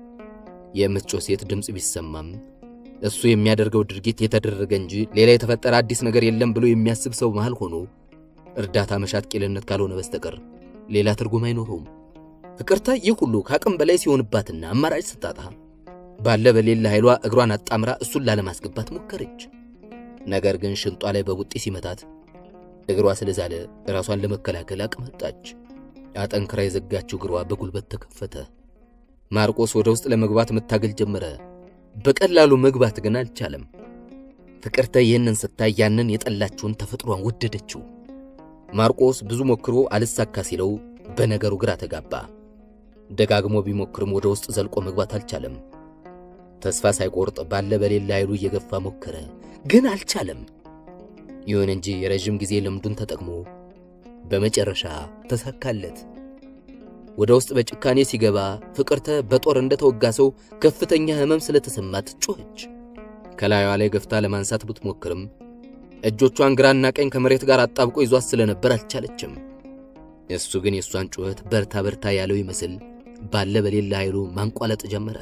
የምትጮህ ሴት ድምፅ ቢሰማም እሱ የሚያደርገው ድርጊት የተደረገ እንጂ ሌላ የተፈጠረ አዲስ ነገር የለም ብሎ የሚያስብ ሰው መሃል ሆኖ እርዳታ መሻት ቂልነት ካልሆነ በስተቀር ሌላ ትርጉም አይኖረውም። ፍቅርተ ይህ ሁሉ ከአቅም በላይ ሲሆንባትና አማራጭ ስታጣ ባለ በሌላ ኃይሏ እግሯን አጣምራ እሱን ላለማስገባት ሞከረች። ነገር ግን ሽንጧ ላይ በቡጢ ሲመታት እግሯ ስለዛለ ራሷን ለመከላከል አቅመጣች። አጠንክራ የዘጋችው እግሯ በጉልበት ተከፈተ። ማርቆስ ወደ ውስጥ ለመግባት መታገል ጀመረ። በቀላሉ መግባት ግን አልቻለም። ፍቅርተ ይህንን ስታይ ያንን የጠላችውን ተፈጥሯን ወደደችው። ማርቆስ ብዙ ሞክሮ አልሳካ ሲለው በነገሩ ግራ ተጋባ። ደጋግሞ ቢሞክርም ወደ ውስጥ ዘልቆ መግባት አልቻለም። ተስፋ ሳይቆርጥ ባለ በሌላ ኃይሉ እየገፋ ሞከረ፣ ግን አልቻለም። ይሁን እንጂ የረዥም ጊዜ ልምዱን ተጠቅሞ በመጨረሻ ተሳካለት። ወደ ውስጥ በጭካኔ ሲገባ ፍቅርተ በጦር እንደተወጋ ሰው ከፍተኛ ሕመም ስለተሰማት ጮኸች። ከላዩዋ ላይ ገፍታ ለማንሳት ብትሞክርም እጆቿን ግራና ቀኝ ከመሬት ጋር አጣብቆ ይዟት ስለነበር አልቻለችም። እሱ ግን የእሷን ጩኸት በርታ በርታ ያለው ይመስል ባለ በሌላ ኃይሉ ማንቋለጥ ጀመረ።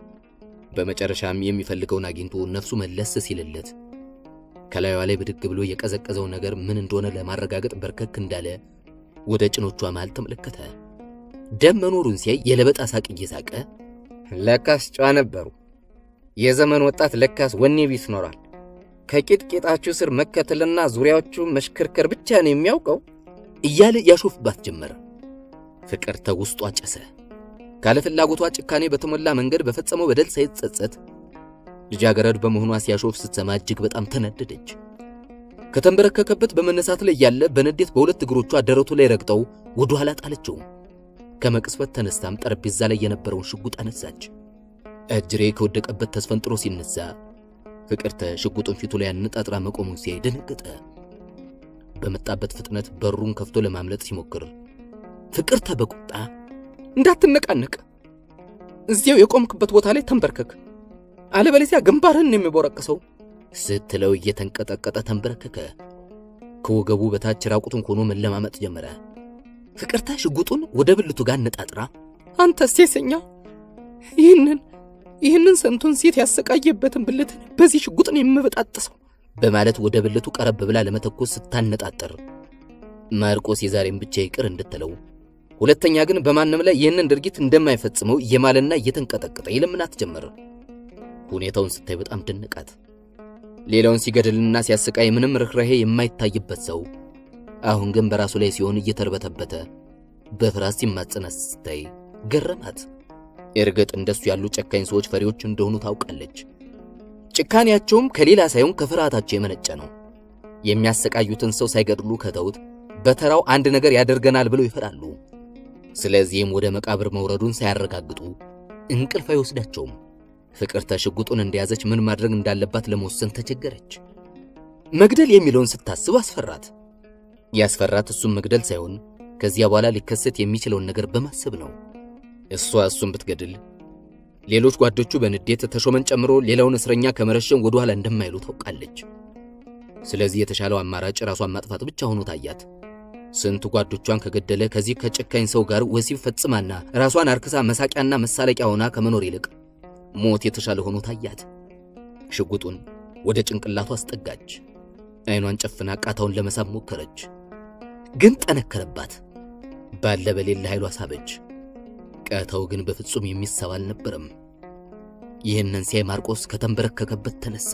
በመጨረሻም የሚፈልገውን አግኝቶ ነፍሱ መለስ ሲልለት ከላዩዋ ላይ ብድግ ብሎ የቀዘቀዘው ነገር ምን እንደሆነ ለማረጋገጥ በርከክ እንዳለ ወደ ጭኖቿ መሃል ተመለከተ። ደም መኖሩን ሲያይ የለበጣ ሳቅ እየሳቀ ለካስ ጨዋ ነበሩ። የዘመን ወጣት ለካስ ወኔ ቢስ ኖሯል። ከቂጥቂጣችሁ ስር መከተልና ዙሪያዎቹ መሽከርከር ብቻ ነው የሚያውቀው እያለ ያሾፍባት ጀመረ። ፍቅርተ ውስጧ ጨሰ። ካለ ፍላጎቷ ጭካኔ በተሞላ መንገድ በፈጸመው በደል ሳይጸጸት ልጃገረድ በመሆኗ ሲያሾፍ ስትሰማ እጅግ በጣም ተናደደች። ከተንበረከከበት በመነሳት ላይ ያለ በንዴት በሁለት እግሮቿ ደረቱ ላይ ረግጠው ወደ ኋላ ጣለችው። ከመቅስፈት ተነስታም ጠረጴዛ ላይ የነበረውን ሽጉጥ አነሳች። እጅሬ ከወደቀበት ተስፈንጥሮ ሲነሳ ፍቅርተ ሽጉጡን ፊቱ ላይ አነጣጥራ መቆሙን ሲያይ ደነገጠ። በመጣበት ፍጥነት በሩን ከፍቶ ለማምለጥ ሲሞክር ፍቅርተ በቁጣ እንዳትነቃነቅ፣ እዚያው የቆምክበት ቦታ ላይ ተንበርከክ፣ አለበለዚያ ግንባርህን የሚቦረቅሰው ስትለው እየተንቀጠቀጠ ተንበረከከ። ከወገቡ በታች ራቁቱን ሆኖ መለማመጥ ጀመረ። ፍቅርተ ሽጉጡን ወደ ብልቱ ጋር ነጣጥራ አንተ ሴሰኛ፣ ይህንን ይህንን ስንቱን ሴት ያሰቃየበትን ብልትን በዚህ ሽጉጥን የምበጣጥሰው በማለት ወደ ብልቱ ቀረብ ብላ ለመተኮስ ስታነጣጠር ማርቆስ የዛሬን ብቻ ይቅር እንድትለው ሁለተኛ ግን በማንም ላይ ይህንን ድርጊት እንደማይፈጽመው እየማለና እየተንቀጠቀጠ ይለምናት ጀመር። ሁኔታውን ስታይ በጣም ደነቃት። ሌላውን ሲገድልና ሲያሰቃይ ምንም ርኅራሄ የማይታይበት ሰው አሁን ግን በራሱ ላይ ሲሆን እየተርበተበተ በፍርሃት ሲማጸናት ስታይ ገረማት። እርግጥ እንደሱ ያሉ ጨካኝ ሰዎች ፈሪዎች እንደሆኑ ታውቃለች። ጭካኔያቸውም ከሌላ ሳይሆን ከፍርሃታቸው የመነጨ ነው። የሚያሰቃዩትን ሰው ሳይገድሉ ከተውት በተራው አንድ ነገር ያደርገናል ብለው ይፈራሉ። ስለዚህም ወደ መቃብር መውረዱን ሳያረጋግጡ እንቅልፍ አይወስዳቸውም። ፍቅርተ ሽጉጡን እንደያዘች ምን ማድረግ እንዳለባት ለመወሰን ተቸገረች። መግደል የሚለውን ስታስብ አስፈራት። ያስፈራት እሱም መግደል ሳይሆን ከዚያ በኋላ ሊከሰት የሚችለውን ነገር በማሰብ ነው። እሷ እሱን ብትገድል ሌሎች ጓዶቹ በንዴት ተሾመን ጨምሮ ሌላውን እስረኛ ከመረሸን ወደ ኋላ እንደማይሉ ታውቃለች። ስለዚህ የተሻለው አማራጭ ራሷን ማጥፋት ብቻ ሆኖ ታያት። ስንት ጓዶቿን ከገደለ ከዚህ ከጨካኝ ሰው ጋር ወሲብ ፈጽማና ራሷን አርክሳ መሳቂያና መሳለቂያ ሆና ከመኖር ይልቅ ሞት የተሻለ ሆኖ ታያት። ሽጉጡን ወደ ጭንቅላቱ አስጠጋች። አይኗን ጨፍና ቃታውን ለመሳብ ሞከረች፣ ግን ጠነከረባት። ባለ በሌላ ኃይሏ ሳበች። ቃታው ግን በፍጹም የሚሳብ አልነበረም። ይህንን ሲያይ ማርቆስ ከተንበረከከበት ተነሳ።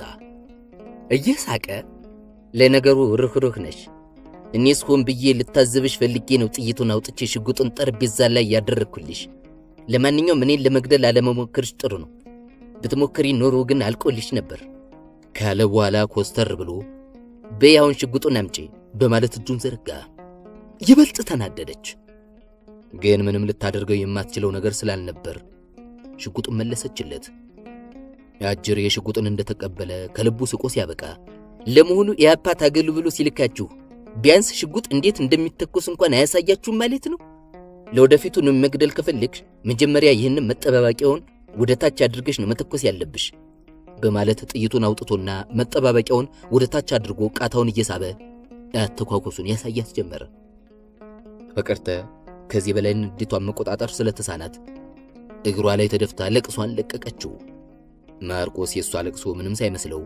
እየሳቀ ለነገሩ ርኅሩህ ነሽ እኔስ ሆን ብዬ ልታዘብሽ ፈልጌ ነው ጥይቱን አውጥቼ ሽጉጡን ጠረጴዛ ላይ ያደረግኩልሽ። ለማንኛውም እኔን ለመግደል አለመሞከርሽ ጥሩ ነው። ብትሞክሪ ኖሮ ግን አልቆልሽ ነበር ካለ በኋላ ኮስተር ብሎ በይ አሁን ሽጉጡን አምጪ በማለት እጁን ዘረጋ። ይበልጥ ተናደደች። ግን ምንም ልታደርገው የማትችለው ነገር ስላልነበር ሽጉጡን መለሰችለት። አጅር የሽጉጡን እንደተቀበለ ከልቡ ስቆ ሲያበቃ ለመሆኑ የአፓ ታገሉ ብሎ ሲልካችሁ ቢያንስ ሽጉጥ እንዴት እንደሚተኮስ እንኳን አያሳያችሁም ማለት ነው? ለወደፊቱ ነው መግደል ከፈለግሽ መጀመሪያ ይህንን መጠባበቂያውን ወደ ታች አድርገሽ ነው መተኮስ ያለብሽ በማለት ጥይቱን አውጥቶና መጠባበቂያውን ወደ ታች አድርጎ ቃታውን እየሳበ አተኳኮሱን ያሳያት ጀመረ። ፍቅርተ ከዚህ በላይ ንዴቷን መቆጣጠር ስለተሳናት እግሯ ላይ ተደፍታ ለቅሷን ለቀቀችው። ማርቆስ የእሷ ለቅሶ ምንም ሳይመስለው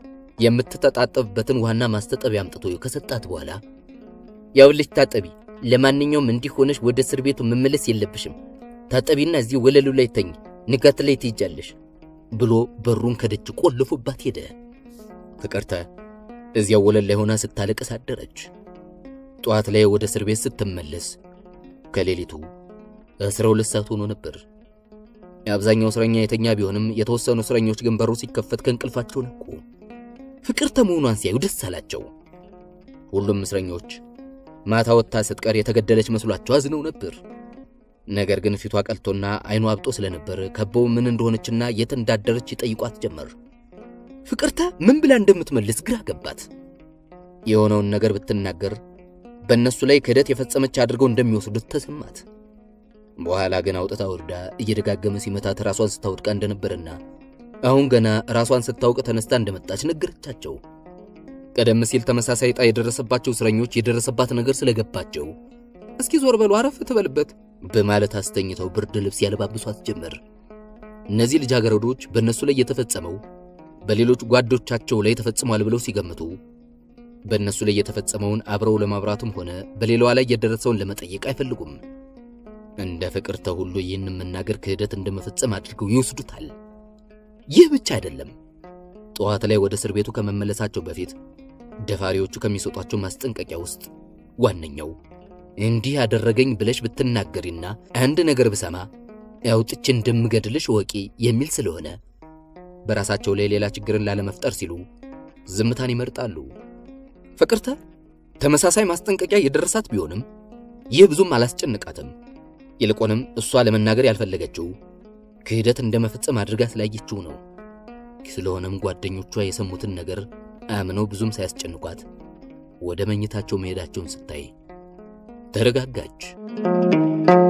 የምትተጣጠብበትን ዋና ማስታጠቢያ አምጥቶ ከሰጣት በኋላ ያውልሽ ታጠቢ፣ ለማንኛውም እንዲህ ሆነሽ ወደ እስር ቤቱ መመለስ የለብሽም። ታጠቢና እዚህ ወለሉ ላይ ተኝ፣ ንጋት ላይ ትይጃለሽ ብሎ በሩን ከደጅ ቆልፎባት ሄደ። ፍቅርተ እዚያው ወለል ላይ ሆና ስታለቅስ አደረች። ጠዋት ላይ ወደ እስር ቤት ስትመለስ ከሌሊቱ አስራ ሁለት ሰዓት ሆኖ ነበር። የአብዛኛው እስረኛ የተኛ ቢሆንም የተወሰኑ እስረኞች ግን በሩ ሲከፈት ከእንቅልፋቸው ነቁ። ፍቅርተ መሆኗን ሲያዩ ደስ አላቸው። ሁሉም እስረኞች ማታ ወጥታ ስትቀር የተገደለች መስሏቸው አዝነው ነበር። ነገር ግን ፊቷ ቀልቶና አይኗ አብጦ ስለነበር ከበው ምን እንደሆነችና የት እንዳደረች ይጠይቋት ጀመር። ፍቅርተ ምን ብላ እንደምትመልስ ግራ ገባት። የሆነውን ነገር ብትናገር በእነሱ ላይ ክህደት የፈጸመች አድርገው እንደሚወስዱት ተሰማት። በኋላ ግን አውጥታ ወርዳ እየደጋገመ ሲመታት ራሷን ስታወድቃ እንደነበርና አሁን ገና ራሷን ስታውቅ ተነስታ እንደመጣች ነገረቻቸው። ቀደም ሲል ተመሳሳይ ዕጣ የደረሰባቸው እስረኞች የደረሰባት ነገር ስለገባቸው እስኪ ዞር በሉ አረፍ ትበልበት በማለት አስተኝተው ብርድ ልብስ ያለባብሷት ጀመር። እነዚህ ልጃገረዶች በእነሱ ላይ የተፈጸመው በሌሎች ጓዶቻቸው ላይ ተፈጽሟል ብለው ሲገምቱ በእነሱ ላይ የተፈጸመውን አብረው ለማብራቱም ሆነ በሌላዋ ላይ የደረሰውን ለመጠየቅ አይፈልጉም። እንደ ፍቅርተ ሁሉ ይህን መናገር ክህደት እንደመፈጸም አድርገው ይወስዱታል። ይህ ብቻ አይደለም። ጠዋት ላይ ወደ እስር ቤቱ ከመመለሳቸው በፊት ደፋሪዎቹ ከሚሰጧቸው ማስጠንቀቂያ ውስጥ ዋነኛው እንዲህ ያደረገኝ ብለሽ ብትናገሪና አንድ ነገር ብሰማ አውጥቼ እንደምገድልሽ ወቂ የሚል ስለሆነ በራሳቸው ላይ ሌላ ችግርን ላለመፍጠር ሲሉ ዝምታን ይመርጣሉ። ፍቅርተ ተመሳሳይ ማስጠንቀቂያ የደረሳት ቢሆንም ይህ ብዙም አላስጨንቃትም። ይልቁንም እሷ ለመናገር ያልፈለገችው ክህደት እንደመፈጸም አድርጋ ስላየችው ነው። ስለሆነም ጓደኞቿ የሰሙትን ነገር አምነው ብዙም ሳያስጨንቋት ወደ መኝታቸው መሄዳቸውን ስታይ ተረጋጋች።